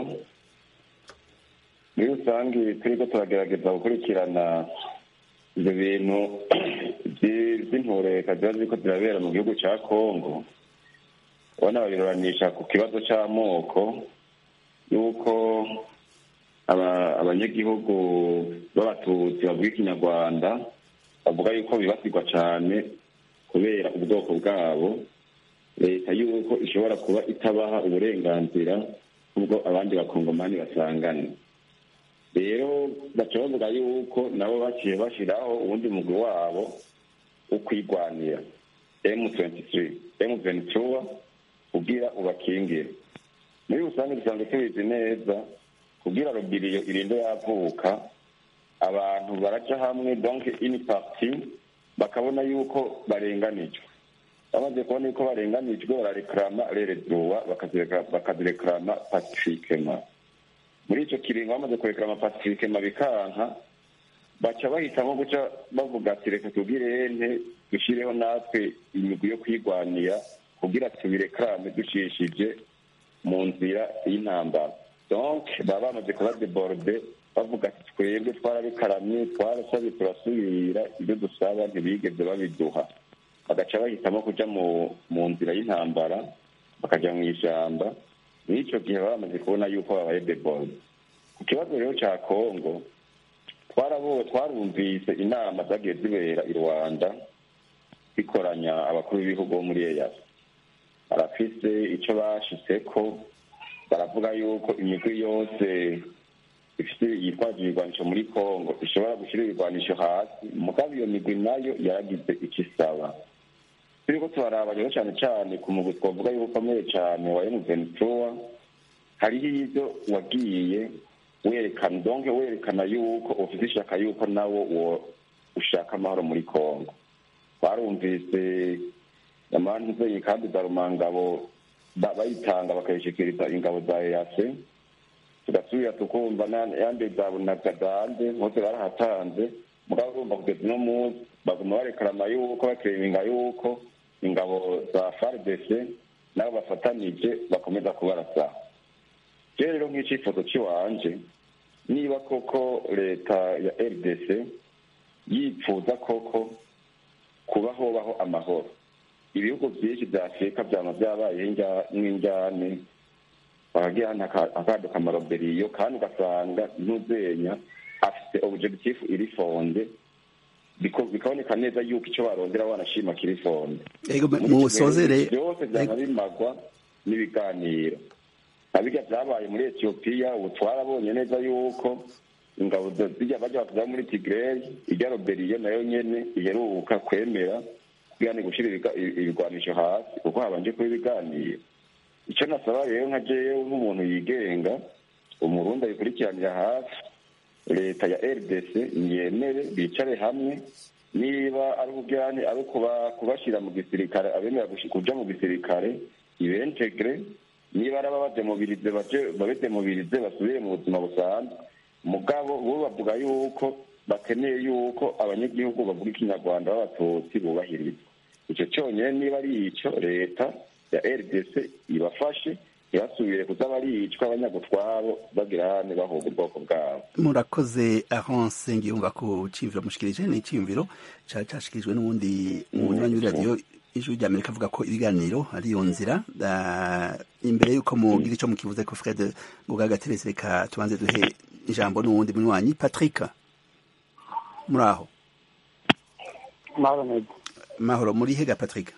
muri rusange turiko turagerageza gukurikirana ibyo bintu by'intureka ziba ziriko zirabera mu gihugu cya kongo ubona babiruranisha ku kibazo cy'amoko y'uko abanyagihugu b'abatutsi bavuga ikinyarwanda bavuga yuko bibasirwa cyane kubera ubwoko bwabo leta y'uko ishobora kuba itabaha uburenganzira nk'ubwo abandi bakongomani basangana rero baca bavuga yuko nabo baciye bashyiraho uwundi mugwi wabo wo kwigwanira emu twenti emu ventura kugira ubakingire muri rusange dusanzwe tubizi neza kugira robiriyo irinde yavuka abantu baraca hamwe donc ini parti bakabona yuko barenganijwe bamaze kubona yuko barenganijwe bararekarama reredrowa bakazirekarama pacifikema muri icyo kiringo bamaze kurekarama pacifikema bikanka baca bahitamo guca bavuga ati reka tubwire ente dushyireho natwe imigwi yo kwigwanira kugira tubirekarame ducishije mu nzira y'intambara donc baba bamaze kuba deborde bavuga ati twebwe twarabikaramye twarasabye turasubira ibyo dusaba ntibigeze babiduha bagaca bahitamo kuja mu nzira y'intambara bakaja mu ishyamba n'icyo gihe baba bamaze kubona yuko babaye deborde ku kibazo rero cya kongo twarabo twarumvise inama zagiye zibera i rwanda bikoranya abakuru b'ibihugu bo muri eyasi barafise icyo bashitseko baravuga yuko imigwi yose ifite yitwaje ibigwanisho muri kongo ishobora gushyira ibigwanisho hasi mugabo iyo migwi nayo yaragize icyo isaba turiko turaraba rero cyane cyane ku mugwi twavuga yuko ukomeye cyane wa emuventura hariho ibyo wagiye werekana donke werekana yuko ufite ishaka yuko nawo wo ushaka amahoro muri kongo twarumvise amantu nzeye kandi za rumangabo bayitanga bakayishikiriza ingabo za eyase tugasubira tukumva yande za bunagazande hose barahatanze mugabo urumva kugeza uno munsi baguma barekarama yuko bakereminga yuko ingabo za fardc nabo bafatanije bakomeza kubarasa je rero nk'icifuzo ciwanje niba koko leta ya rdc yipfuza koko kuba hobaho amahoro ibihugu byinshi vya afurika vyama vyabayeho nk'injyane bakagira akaduka amaroberiyo kandi ugasanga ntuzenya afite objectif iri fonde bikaboneka neza yuko icyo barondera wanashima kiri fonde
musozere
byose vyama bimagwa n'ibiganiro abirya vyabaye muri etiyopiya ubu twarabonye neza yuko ingabo zijya bajya bakuza muri tigreyi irya roberiyo nayo nyene iheruka kwemera kugira ni gushira ibigwanisho hasi kuko habanje kuba ibiganiro icyo nasaba rero nka jewe nk'umuntu yigenga umurundi abikurikiranira hafi leta ya rdc yemere bicare hamwe niba ari ubujyane ari kubashyira mu gisirikare abemera kuja mu gisirikare ibentegre niba ari ababademobirize babedemobirize basubire mu buzima busanzwe mugabo bo bavuga yuko bakeneye yuko abanyagihugu bavuga ikinyarwanda b'abatutsi bubahirizwa icyo cyonyine niba ari icyo leta ya rdc ibafashe ntibasubire kuza baricwa abanyagutwaro bagira hane bahuga ubwoko bwabo
murakoze ahonse ngiyumva ko ciyumviro mushikirije ni iciyumviro cari cashikirijwe n'uwundi munywanyi w'iradiyo ijwi rya amerika avuga ko ibiganiro ariyo nzira imbere y'uko mugira ico mukivuze ko fred ngugagaterese reka tubanze duhe ijambo n'uwundi munywanyi patrick muri aho
mahoro neza
mahoro muri hega patrick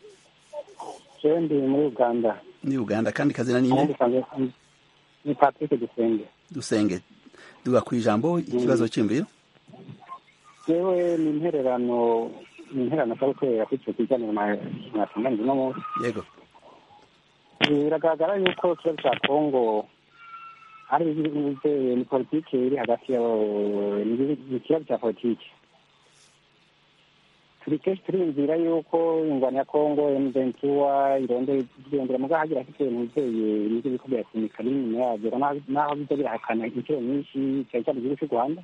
jewe ndi muri uganda
ni uganda kandi kazina ninde
ni patrick dusenge
dusenge duga ku ijambo ikibazo cy'imviro
jewe ni intererano ni intererano ashobora gukorera kuri icyo kiganiro mwatunganije uno munsi
yego
biragaragara yuko ikibazo cya kongo ari ni politiki iri hagati yabo ni ikibazo cya politiki turi kenshi turinzira yuko ingwano ya kongo emuventura irondera muga hagira afite ntuzeye nivyo biriko birasunika n'inyuma yavyo naho biza birahakana inshuro nyinshi cyane cyane igihugu cy'u rwanda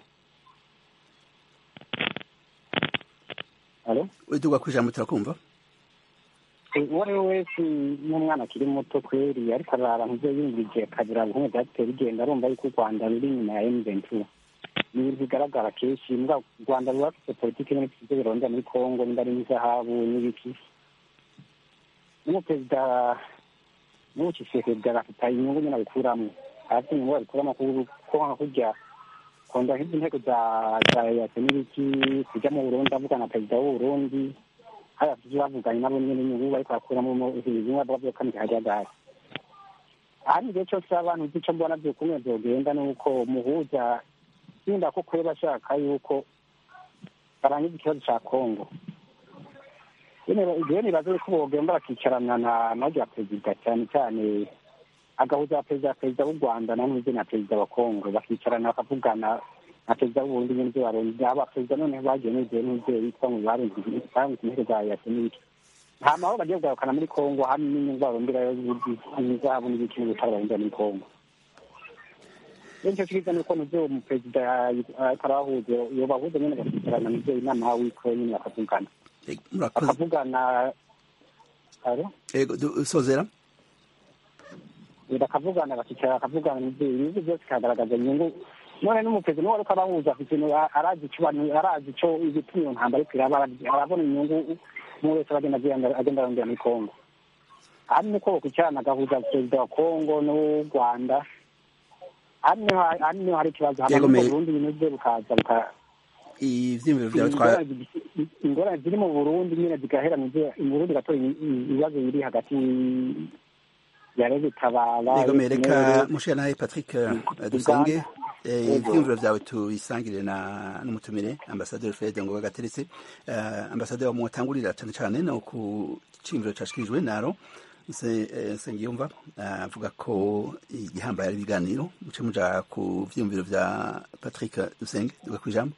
alo
duga ku ijambo turakumva
uwo ari we wese n'umwana akiri muto kweri ariko arara ntuzeye yumvije akagira bimwe byateye bigenda arumva yuko u rwanda ruri inyuma ya emuventura ni ibintu bigaragara kenshi mbwa u rwanda ruba rufite politiki n'ibiti ibyo birondera muri kongo nimba ari n'izahabu n'ibiki n'umuperezida n'ubu kisekedi agafite inyungu nyine abikuramo afite inyungu abikuramo kuko nka kurya kunda nk'izi ntego za za yase n'ibiki kujya mu burundi avugana na perezida w'uburundi hari abafite bavuganye nabo nyine inyungu bariko barakuramo ibintu bavuga byo kamika hajagari aha ni igihe cyose abantu uzi ico mbona vyukumwe vyogenda ni uko muhuza nimba ko kure bashaka yuko barangiza ikibazo cya kongo igihe nibaza yuko bogenda bakicarana na narya perezida cyane cyane agahuza perezida perezida w'u rwanda na n'uzi na perezida wa kongo bakicarana bakavugana na perezida w'uburundi n'ibyo barundi aba perezida noneho bagiye n'igihe n'ibyo bitwa ngo barunze inteko za yase n'ibiki nta mahoro bagiye kugarukana muri kongo hamwe n'inyungu baronderayo izahabu n'ibiki n'ubutare barondera muri kongo nicyo cyiza ni uko nivyo umuperezida ariko arabahuza yobahuza nyene bakicarana nivyo inama wiko nyene bakavugana bakavugana
ego sozera
bakavugana bakicara bakavugana nivyo ibihugu byose bikagaragaza inyungu none n'umuperezida niwe ariko arahuza afite arazi ico arazi ico igituma iyo ntambara ariko iraba arabona inyungu umwe wese agenda agenda arondera muri kongo hamwe ko bakwicarana agahuza perezida wa kongo n'u rwanda hamwe ha- hamwe hari ikibazo hamwe
Yego,
n'ubwo
me-
burundi ibintu bye bukaza buka-
ivyiyumviro vyawe twa
ingorane zi- ingorane ziri mu burundi nyine zigahera mu byo- mu burundi gatora ibibazo biri hagati ya rege tabara
yego mereka
FNL,
mushira nawe patrick eh, dusenge eh, ivyiyumviro vyawe tubisangire na n'umutumire ambasaderi fred ngoga gateretse Eh, ambasaderi mwatangurira cane cane no ku cimviro cashikirijwe naro Se- eh, Nsengiyumva eh, avuga ko igihambaye ari ibiganiro muce muja ku vyiyumviro vya patrick dusenge duga kwijambo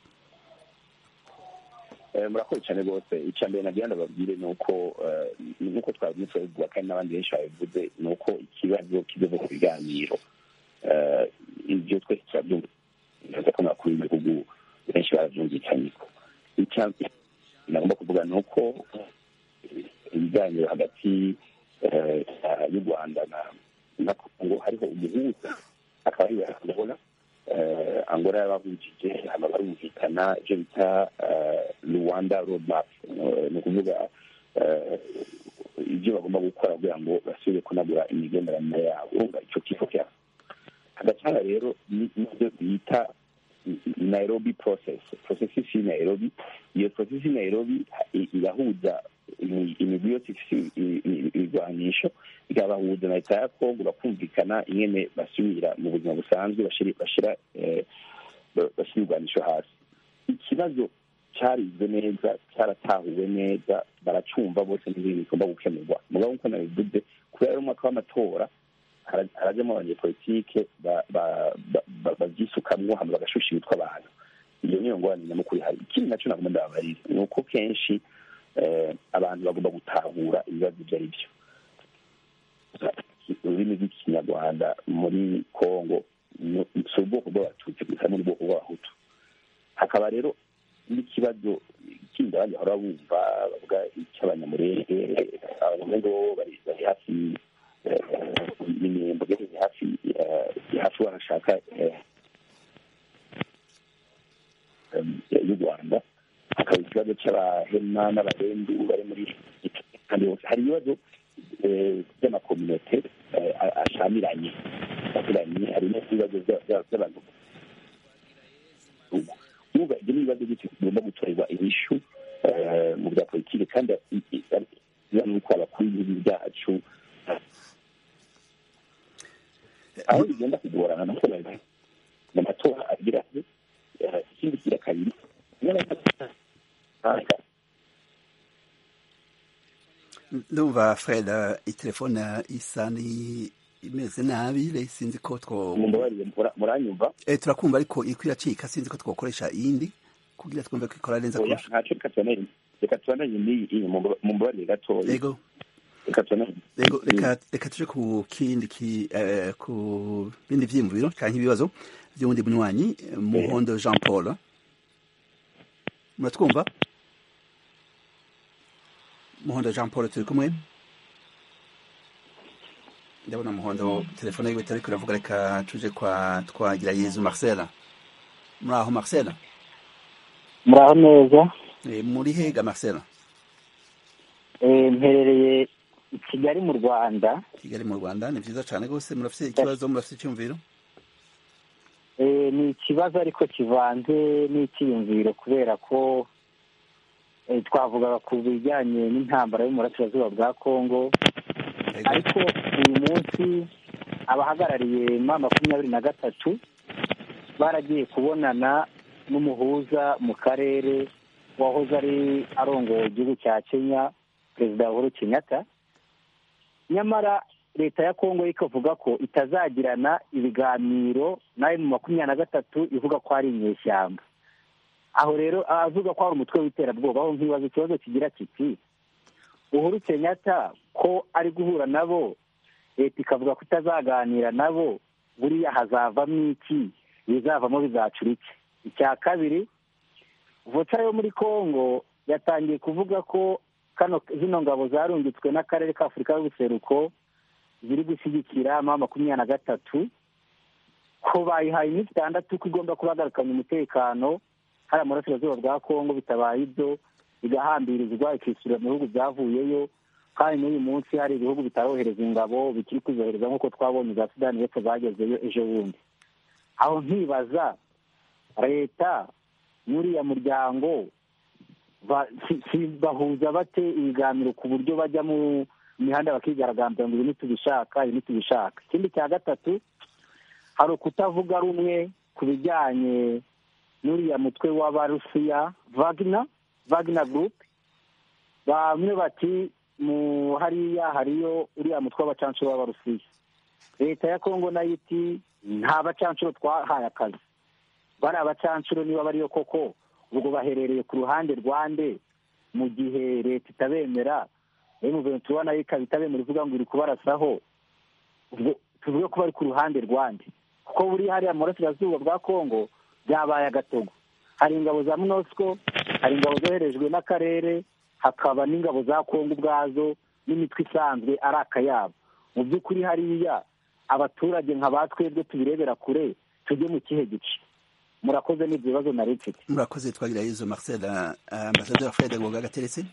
Eh, murakoze cyane rwose icya mbere nagira ndababwire ni uko eh, nk'uko twabyutse babivuga kandi n'abandi benshi babivuze ni uko ikibazo kigeze ku biganiro Eh, ibyo twese turabyumva ko abakuru b'ibihugu benshi barabyumvikanyeko icya nagomba kuvuga ni uko ibiganiro hagati eh, y'u rwanda na na kongo hariho umuhuza akaba ari angola eh, angola yabahujije hama barumvikana ibyo bita eh, rwanda road map Eh, ni ukuvuga eh, ibyo bagomba gukora kugira ngo basubire kunagura imigenderanire yabo urumva icyo kifo cyabo hagacana rero ni- n'ibyo bita nairobi process processes y'i nairobi iyo process y'i nairobi i- irahuza imi- imigwi yose ifise i- i- ibigwanisho ikabahuza na leta ya kongo bakumvikana ingene basubira mu buzima busanzwe bashira bashira eh, ba- bashyira ibigwanisho hasi ikibazo cyarizwe neza cyaratahuwe neza baracumva bose n'ibintu bigomba gukemurwa mugabo nk'uko nabivuze kubera ari umwaka w'amatora hara- harajyamo abanyepolitike ba- ba- ba- ba- babyisukamwo hama bagashusha imitwe abantu iyo niyo ngorane nyamukuru ihari ikindi nacyo nagomba ndababarira ni uko kenshi eh, abantu bagomba gutahura ibibazo ibyo ari byo ururimi rw'ikinyarwanda muri kongo ni- si ubwoko bw'abatutsi gusa ni ubwoko bw'abahutu hakaba rero n'ikibazo kindi abandi bahora bumva bavuga icy'abanyamurenge abanyamurenge bo bari bari hafi eh, n'imirimbo iri hafi eh, hafi barashaka eh, em, y'u rwanda hakaba ikibazo cy'abahema n'abarendu bari muri kandi hose hari ibibazo eh, by'amakominote eh, a- ashamiranye ashamiranye hari n'ibibazo bya- bya- by'abantu nuba ibyo ni ibibazo byose bigomba gutorerwa inyishu eh, mu bya politiki kandi i- i- biba nuko abakuru b'ibihugu byacu aho bigenda kugorana nuko babivuga mu matora agira ati eh, ikindi kigira kabiri
ndumva fred eh, itelefone isa ni imeze nabi rero sinzi ko two
mumbabarire mura- muranyumva
eh, turakumva ariko iriko iracika sinzi ko twokoresha iyindi kugira twumve ko ikora neza
oya
kurusha
ntacyo reka tubananye reka tubananye n'iyi iyi mumba- mumbabarire gatoya
yego
reka tubananye
Ego, reka reka tuje ku kindi ki eh, ku bindi vyiyumviro canke ibibazo vy'uwundi munywanyi eh, muhondo jean paul muratwumva muhondo jean paul turi kumwe ndabona muhondo telefone yiwe itariko iravuga reka tuje kwa twagira yezu marcela muri aho marcela
muraho neza
Eh, muri hega marcela
Eh, mperereye i kigali mu rwanda
kigali mu rwanda ni vyiza cane gose murafise ikibazo murafise icyumviro
Eh, ni ikibazo ariko kivanze n'icyiyumviro kubera ko eh, twavugaga ku bijyanye n'intambara yo mu burasirazuba bwa kongo ariko uyu munsi abahagarariye ma makumyabiri na gatatu baragiye kubonana n'umuhuza mu karere wahoze ari arongoye igihugu cya kenya perezida uhuru kenyatta nyamara leta ya kongo yo ikavuga ko itazagirana ibiganiro nayo mu makumyabiri na gatatu ivuga ko ari inyeshyamba aho rero avuga ko hari umutwe w'iterabwoba aho nkibaza ikibazo kigira kiti uhuru kenyatta ko ari guhura nabo leta ikavuga ko itazaganira nabo buriya hazavamo iki ibizavamo bizacura iki icya kabiri voca yo muri kongo yatangiye kuvuga ko kano zino ngabo zarungitswe n'akarere ka afurika y'ubuseruko ziri gushyigikira ma makumyabiri na gatatu ko bayihaye iminsi itandatu ko igomba kubagarukanya umutekano hariya mu burasirazuba bwa kongo bitabaye ibyo igahambirizwa ikishyurira mu bihugu byavuyeyo
kandi n'uyu munsi hari ibihugu bitarohereza ingabo bikiri kuzohereza nk'uko twabonye za sudani y'epfo zagezeyo ejo bundi aho nkibaza leta n'uriya muryango bahuza bate ibiganiro ku buryo bajya mu mihanda bakigaragambya ngo ibi ntitubishaka ibi ntitubishaka ikindi cya gatatu hari ukutavuga rumwe ku bijyanye n'uriya mutwe w'abarusiya vagina vagina gurupe bamwe bati mu hariya hariyo uriya mutwe w'abacancuro w'abarusiya leta ya kongo nayo iti nta bacancuro twahaye akazi bari abacancuro niba bariyo koko ubwo baherereye ku ruhande rwande mu gihe leta itabemera emuventura nayo ikaba itabemera ivuga ngo iri kubarasaho ubwo tuvuge ko bari ku ruhande rwande kuko buri hariya mu burasirazuba bwa kongo byabaye agatogo hari ingabo za munosco hari ingabo zoherejwe n'akarere hakaba n'ingabo za kongo ubwazo n'imitwe isanzwe ari akayabo mu by'ukuri hariya abaturage nka ba twebwe tubirebera kure tujye mu kihe gice murakoze n'ibyo bibazo nari mfite
murakoze twagira izo marcel ambasaderi fred ngoga gateretse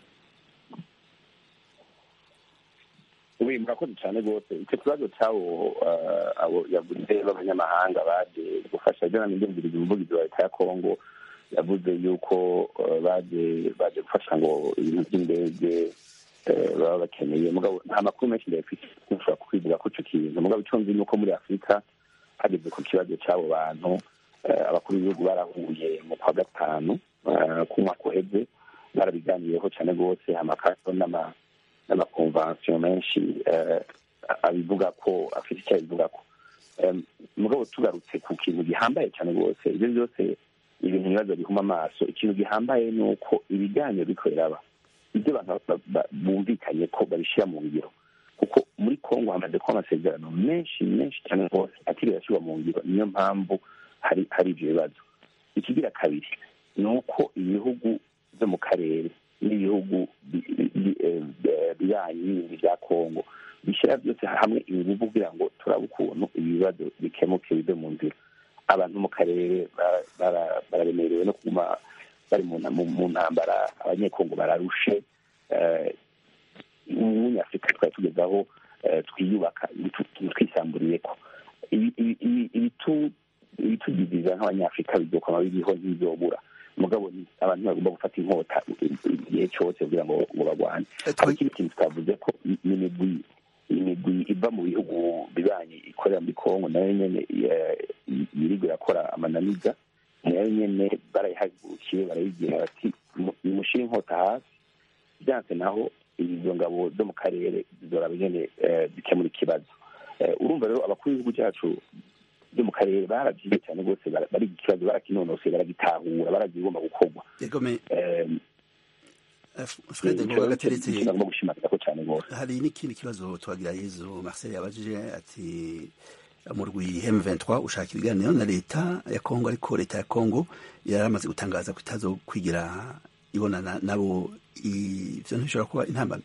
ubu murakoze cyane rwose icyo kibazo cy'abo abo yavuze b'abanyamahanga baje gufasha ibyo nani ndumviriza umuvugizi wa leta ya kongo yavuze yuko baje baje gufasha ngo ibintu by'indege baba bakeneye mugabo nta makuru menshi ndayafite ushobora kwivuga ko icyo kintu mugabo icyo nzi ni uko muri afurika hageze ku kibazo cy'abo bantu abakuru b'ibihugu barahuye mu kwa gatanu ku mwaka uheze barabiganiyeho cyane rwose amakaso n'amakonvansiyo menshi abivuga ko afite icyo abivuga ko mugabo tugarutse ku kintu gihambaye cyane rwose ibyo byose ibintu ibibazo bihuma amaso ikintu gihambaye ni uko ibiganiro biko biraba ibyo abantu bumvikanye ko babishyira mu ngiro kuko muri kongo hamaze kuba amasezerano menshi menshi cyane rwose atiriwe ashyirwa mu ngiro niyo mpamvu hari hari ibyo bibazo ikigira kabiri ni uko ibihugu byo mu karere n'ibihugu biranyi bindi bya kongo bishyira byose hamwe ingufu kugira ngo turabe ukuntu ibi bibazo bikemuke bive mu nzira abantu mu karere bararemerewe no kuguma bari mu ntambara abanyekongo bararushe umunyafurika twari tugezaho twiyubaka twisamburiye ko ibitugiziza nk'abanyafurika bizokwama biriho ntibizobura mugabo abantu bagomba gufata inkota igihe cyose kugira ngo ngo bagwane aho ikindi kintu twavuze ko n'imigwi imigwi iva mu bihugu bibanyi ikorera muri kongo nayo nyene yirigo irakora amananiza nayo nyene barayihagurukiye barayibwira bati nimushire inkota hasi byanse naho izo ngabo zo mu karere zizoraba nyene zikemura ikibazo urumva rero abakuru b'igihugu cyacu byo mu karere barabyize cyane rwose bari ikibazo barakinonoseye baragitahura baragigomba gukorwa
fred ngoga gateretse
bagomba gushimangira ko cyane rwose
hari n'ikindi kibazo twagira yezu marcel yabajije ati mu rwi M23 ushaka ibiganiro na leta ya Kongo ariko leta ya Kongo yaramaze gutangaza ko itazo kwigira ibonana nabo ivyo ntishobora kuba intambara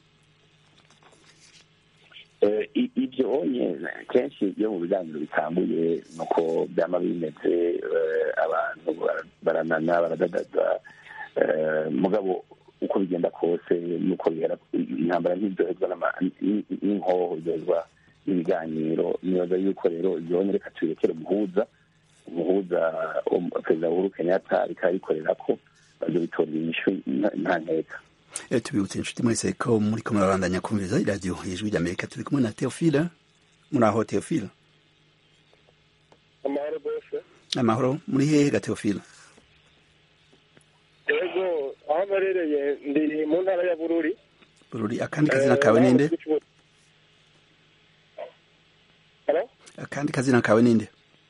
ibyo onye kenshi iyo mu biganiro bitambuye nuko byama bimeze abantu baranana baradadaza mugabo uko bigenda kose nuko bihera intambara ntibyoherwa n'inkoho byoherwa n'ibiganiro nibaza yuko rero ibyo reka tubirekere umuhuza umuhuza perezida uhuru kenyatta rikaba rikorera ko bazo bitorera inyishu nta nteka
tubibutse inshuti mwese ko muri ko murabandanya kumviriza iradiyo ijwi ry'amerika turi kumwe na teofila muri aho teofila
amahoro bose
amahoro muri hehe ga teofila
yego aho mperereye ndi mu ntara ya bururi
bururi akandi kazina kawe ninde akandi kazina kawe ninde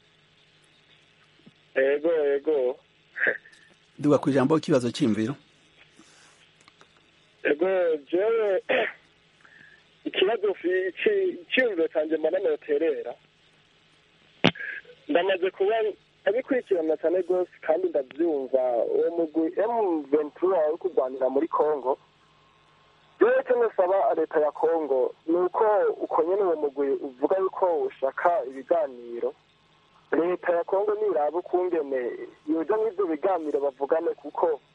yego yego
duga ku ijambo ikibazo cy'imviro
ego jewe ikibazo cyiyumviro cyanjye mbona noterera ndamaze kuba abikurikirana cyane rwose kandi ndabyumva uwo mugwi emu ventura uri kurwanira muri congo rero icyo nusaba leta ya congo ni uko uko nyine uwo mugwi uvuga yuko ushaka ibiganiro leta ya congo niraba ukungene yoja nk'ibyo biganiro bavugane kuko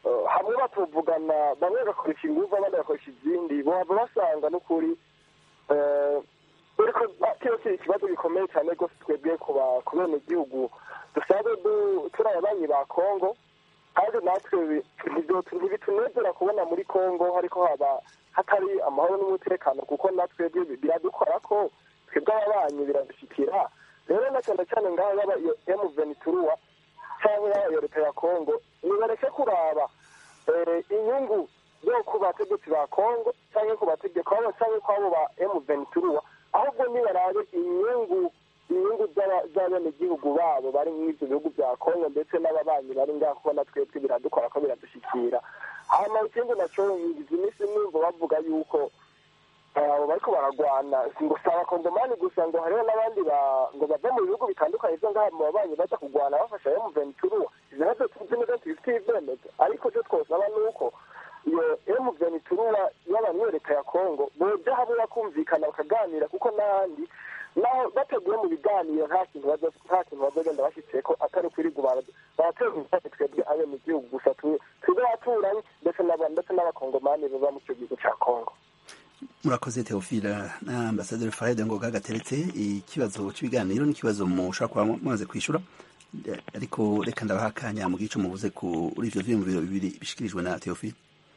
eh, hamwe batuvugana bamwe bagakoresha inguvu abandi bagakoresha izindi bohava basanga n'ukuri eh, ariko kiba kiri ikibazo gikomeye cyane rwose twebwe ku ba- ku benegihugu dusanzwe du- turi ababanyi ba kongo kandi natwe bi- ntibyo- ntibitunezera kubona muri kongo hariko haba hatari amahoro n'umutekano kuko natwe bi- biradukora ko twebwe ababanyi biradushyikira rero na cyane cyane ngaho yaba iyo emuveni turuwa cyangwa yaba iyo leta ya kongo nibareke kuraba eh, inyungu zo ku bategetsi ba kongo cyangwa ku bategeko abo cyangwa ku abo ba emuveni turuwa ahubwo nibarabe inyungu inyungu z'aba- z'abenegihugu babo bari muri ibyo bihugu bya kongo ndetse n'ababanyi bari ngaho kubona twebwe biradukora ko biradushyikira hanyuma ikindi nacyo ngize iminsi numva bavuga yuko eh, abo bariko baragwana si ngo si abakongomani gusa ngo hariho n'abandi ba- ngo bava mu bihugu bitandukanye byo ngaha mu babanyi baza kugwana bafasha emuventuruwa izo nazo tuzi neza tubifitiye ibyemezo ariko icyo twosaba ni uko iyo emuventuruwa y'abantu leta ya kongo boja hamwe bakumvikana bakaganira kuko n'ahandi naho bateguye mu biganiro nta kintu baza- nta kintu bazagenda bashyitseko atari ukwirirwa baratera umusanzu twebwe abenegihugu gusa tu- twebwe abaturanyi ndetse n'aba- ndetse n'abakongomani baba mu icyo gihugu cya kongo
murakoze teofila na ambasaderi faride ngoga gateretse ikibazo cy'ibiganiro n'ikibazo mushobora kuba mumaze kwishyura Eh, ariko reka ndabaha akanya mu gice mubuze kuri ivyo vyiyumviro bibiri bishikirijwe na teofila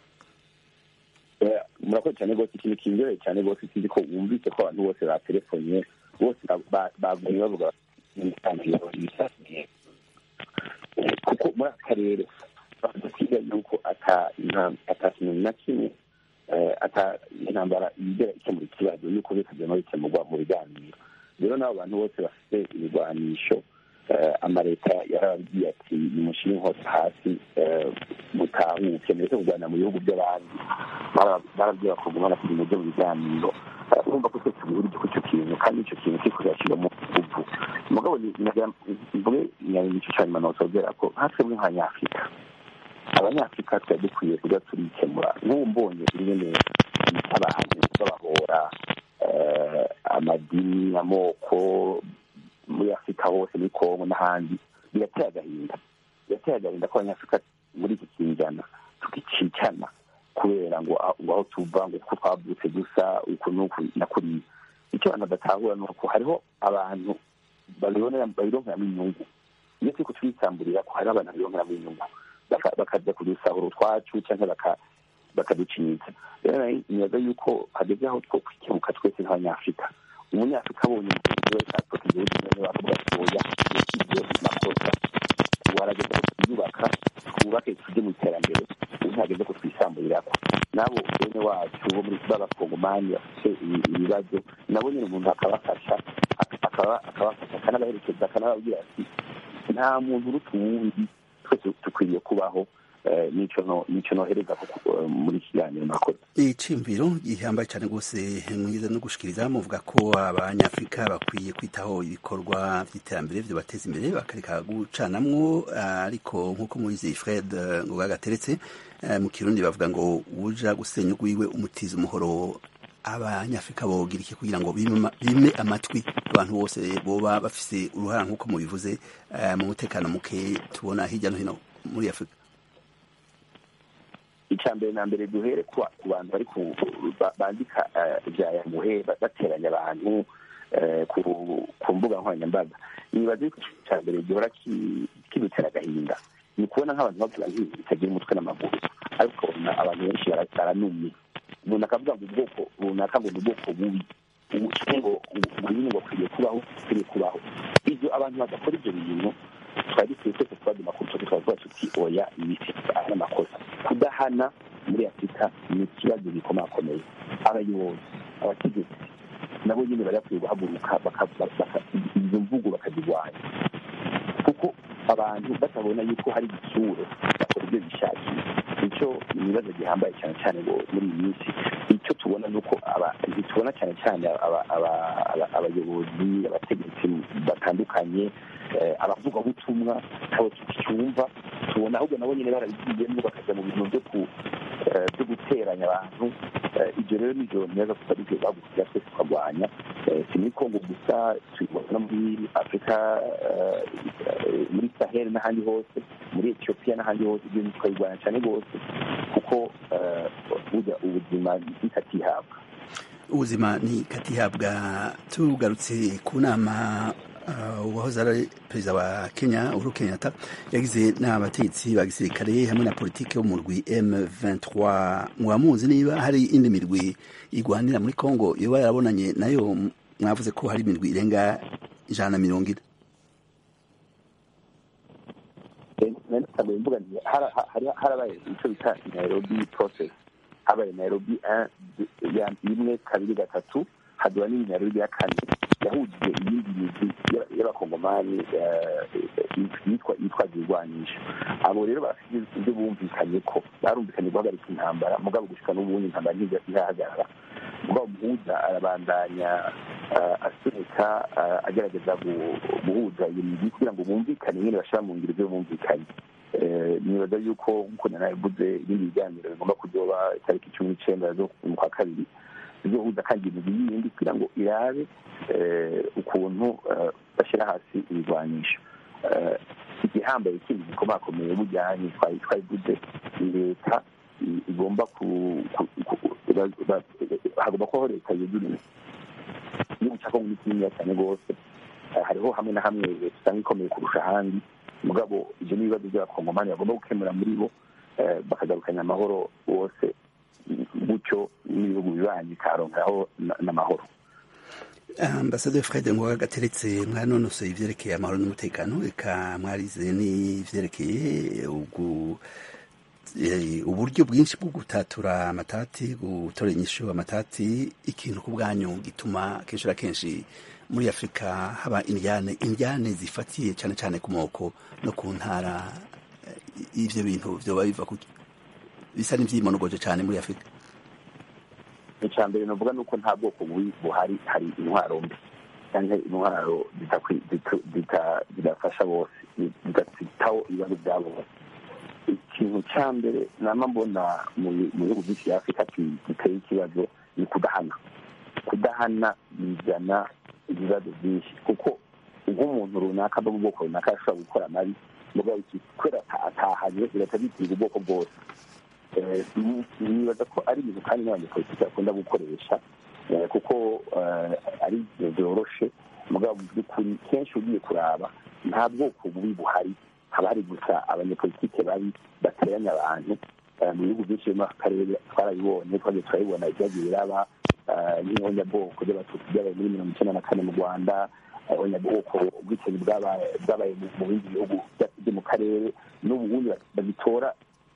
Eh, murakoze cyane rwose ikintu kinyoye cyane rwose sinzi ko wumvise ko abantu bose batelefonye bose ba- bavuye bavuga ibiganiro ibisagiye kuko muri aka karere bavuga kwiga yuko ata intam- ata kintu na kimwe eh, ata intambara yigera ikemura ikibazo yuko bikagenda bikemurwa mu biganiro rero n'abo bantu bose bafite ibigwanisho eh, amaleta yarababwiye ati nimushyire inkota hasi eh, mutahuke mureke kurwanira mu bihugu by'abandi Bara- barabwiye bakagumana kugira ngo mu biganiro Eh, urumva ko twese tubihurije ku icyo kintu kandi icyo kintu kiko kirashyiramo ubu mugabo ni- nagira- mvuge nicyo cya nyuma nosogera ko nka twebwe nk'abanyafurika abanyafurika twari dukwiye kujya turikemura nk'ubu mbonye ingene abantu babahora eh, amadini amoko muri afurika hose muri kongo n'ahandi birateye agahinda birateye agahinda ko abanyafurika muri iki kinjana tukicicana kubera ngo aho ngo aho tuva ngo kuko twavutse gusa uku n'uku na kuriya icyo abantu badatahura ni uko hariho abantu babibonera babironkeramo inyungu iyo turi kutwisamburira ko hariho abantu babironkeramo inyungu baka- bakajya kudusahura utwacu cyangwa baka- bakaducinyiza rero nari nibaza yuko hageze aho two kwikemuka twese nk'abanyafurika umunyafurika abonye umugenzi we atoka igihugu none bavuga ati oya ibyo makosa warageza ko twiyubaka twubake tujye mu iterambere ubu ntihageze ko twisamburirako nabo bene wacu bo muri b'abakongomani bafite ibi- ibibazo nabo nyine umuntu akabafasha ak- akaba- akabafasha akanabaherekeza akanababwira ati nta muntu uruta uwundi twese dukwiriye kubaho eh, nico no- nico nohereza ku- eh, muri iki kiganiro nakoze
iciyumviro gihambaye cyane rwose mwiza no gushikiriza muvuga ko abanyafurika bakwiye kwitaho ibikorwa by'iterambere byo bateza imbere bakareka gucanamwo ariko nk'uko mubizi fred eh, ngoga gateretse eh, mu kirundi bavuga ngo uja gusenya ugwiwe umutiza umuhoro abanyafurika bogira iki kugira ngo bime ama- bime amatwi abantu bose boba bafise uruhara nk'uko mubivuze eh, mu mutekano muke tubona hirya no hino muri afurika
icya mbere na mbere duhere ku ku bantu bari ku- ba- bandika eh, ibya yamuhe ba- bateranya abantu eh, ku ku mbuga nkoranyambaga nibaza yuko icya mbere gihora ki- kidutera agahinda ni ukubona nk'abantu bavuga nk'ibi bitagira umutwe n'amaguru ariko ukabona abantu benshi bara- baranumye umuntu akavuga ngo ubwoko runaka ngo ni ubwoko bubi ubukene ngo ngo nyine ngo akwiriye kubaho akwiriye kubaho ibyo abantu badakora ibyo bintu twari dukwiye twese kubaduma ku rutoki tukavuga tuti oya ibi ari amakosa kudahana muri afurika ni ikibazo gikomakomeye abayobozi abategetsi nabo nyine bari bakwiye guhaguruka baka- baka- izo mvugo bakazirwanya kuko abantu batabona yuko hari igitsure bakora ibyo bishakiye nicyo ni ibibazo gihambaye cyane cyane ngo muri iyi minsi icyo tubona ni uko aba- ntitubona cyane cyane aba- aba- aba- abayobozi abategetsi batandukanye eh, abavugabutumwa abo tucyumva tubona ahubwo nabo nyine barabigiyemo bakajya mu bintu byo ku eh, byo guteranya abantu Eh, ibyo rero nibyo neza tutari byo bagukira twese tukarwanya Eh, si muri kongo gusa tubibona no muri afurika eh, eh, muri sahel n'ahandi hose muri etiyopiya n'ahandi hose ibyo tukabirwanya cyane rwose kuko burya ubuzima bikatihabwa
ubuzima ni katihabwa tugarutse ku nama uwahoze ari perezida wa kenya uhuru kenyatta yagize n'abategetsi ba gisirikare hamwe na politiki yo mu rwi m23 mwamuzi niba hari indi mirwi igwanira muri congo yoba yarabonanye nayo mwavuze ko hari imirwi irenga ijana na mirongo ine
harabaye icyo bita nairobi process habaye nairobi imwe kabiri gatatu haduba n'indi nairobi ya kane yahujije iyindi migwi y'abakongomani yitwaje ibigwanisho abo rero bafite ibyo bumvikanye ko barumvikanye guhagarika intambara mugabo gushika n'ubundi intambara ntizahagarara mugabo muhuza arabandanya asunika agerageza guhuza iyo migwi kugira ngo bumvikane nyine bashira mu ngiro ibyo bumvikanye nibaza yuko nk'uko nanabivuze ibindi biganiro bigomba kuzoba itariki cumi n'icenda zo mu kwa kabiri bizohuza kandi imigwi yindi kugira ngo irabe ukuntu bashyira hasi ibigwanisho igihambaye kindi gikomakomeye bujyanye twabivuze leta igomba hagomba kubaho leta yeguriwe igihugu cya kongo ni kininiya cyane rwose hariho hamwe na hamwe leta usanga ikomeye kurusha ahandi mugabo ibyo ni ibibazo by'abakongomani bagomba gukemura muri bo bakagarukanya amahoro bose gutyo n'ibihugu bibanyi bikaronkeraho n'amahoro
ambasaderi fred ngoga gateretse mwanonosoye ivyerekeye amahoro n'umutekano reka mwarize n'ivyerekeye uburyo bwinshi bwo gutatura amatati gutora inyishu amatati ikintu ku bwanyu gituma kenshi na kenshi muri afurika haba indyane indyane zifatiye cyane cyane ku moko no ku ntara ivyo bintu vyoba biva kuki bisa n'ivyimonogoje cyane muri afurika
icya mbere navuga ni uko nta bwoko buhari hari intwaro mbi cyangwa intwaro zidafasha bose zidafitaho ibibazo bya bose ikintu cya mbere nama mbona mu bihugu byinshi bya afurika giteye ikibazo ni kudahana kudahana bizana ibibazo byinshi kuko nk'umuntu runaka ava mu bwoko runaka ashobora gukora amabi mugabo kubera atahanye birahita bitiga ubwoko bwose nibaza ko ari ibintu kandi n'abanyepolitiki bakunda gukoresha kuko ari ibintu byoroshe mugabo mu by'ukuri kenshi ugiye kuraba nta bwoko bubi buhari haba hari gusa abanyepolitike babi bateranya abantu mu bihugu byinshi byo mu karere twarabibonye twagiye turabibona ibyagiye biraba n'ihonyabwoko ry'abatutsi byabaye muri mirongo icyenda na kane mu rwanda ihonyabwoko ubwicanyi bwabaye mu bindi bihugu byo mu karere n'ubundi babitora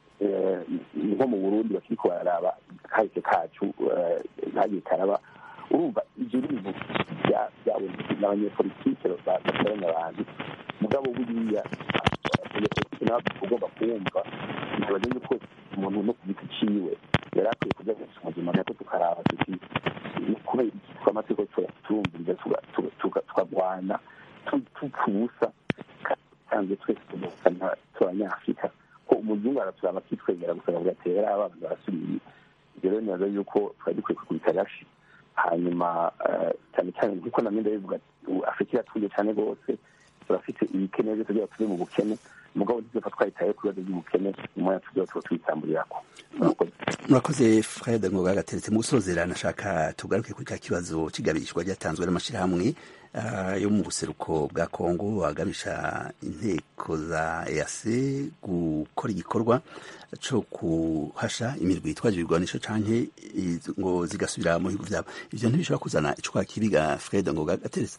nko mu burundi bakiriko bararaba kahise kacu kagiye karaba urumva ibyo bintu byabonetse n'abanyepolitike batoranya abantu mugabo buriya abanyepolitike nabo ugomba kuwumva ntibaze yuko umuntu no ku giti ciwe yari akwiye kuja gusa ubuzima gato tukaraba tuti kubera iki twamatsiko turumviriza tukagwana tupfa ubusa kandi twese tugusana turabanyafurika ko umuzungu araturaba akitwegera gusa akavuga ati rero abantu barasubiye ibyo rero nibaza yuko twari dukwiye kwikubita gashi hanyuma cyane cyane nk'uko namwe ndabivuga afurika iratuye cyane rwose turafite ibikene byose byaba turi mu bukene mugabo ntituzapfa twayitaye ku bibazo by'ubukene umwanya tuzoba tuba tubitamburirako
murakoze fred ngoga gateretse mu gusozera nashaka tugaruke kuri ka kibazo c'igabishwa ryatanzwe n'amashirahamwe yo mu buseruko bwa kongo agabisha inteko za ease gukora igikorwa co kuhasha imirwi yitwaje ibigwanisho canke ngo zigasubira mu bihugu vyabo ivyo ntibishobora kuzana icuka kibiga fred ngoga gateretse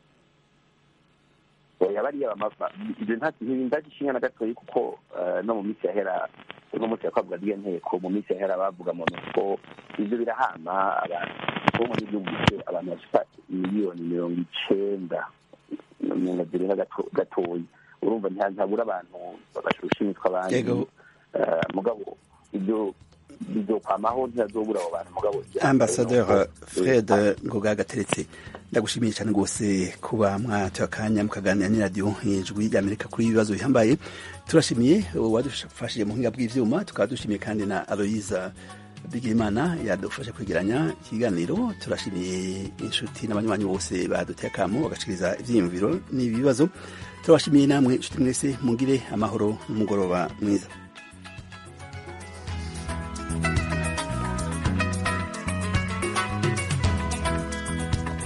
bariya ibyo ndagishinya na gatoyi kuko no mu minsi yahera no munsi yakwavuga ryo nteko mu minsi yahera bavuga mu nuko ibyo birahama abantu bo mu gihugu abantu bashika miliyoni mirongo icenda mirongo zirenga gatoyi urumva ntabura abantu bashusha imitwe abandi mugabo ibyo bizokwamaho ntihazobura abo bantu mugabo
ambasaderi fred ngoga gateretse ndagushimiye cyane rwose kuba mwatoye akanya mukaganira n'iradiyo ijwi ry'amerika kuri ibibazo bihambaye turashimiye wadufashije mu buhinga bw'ivyuma tukaba dushimiye kandi na aloyiza Bigimana yadufasha kwegeranya ikiganiro turashimiye inshuti n'abanywanyi bose baduteye akamo bagashikiriza ivyiyumviro n'ibibazo turabashimiye namwe inshuti mwese mugire amahoro n'umugoroba mwiza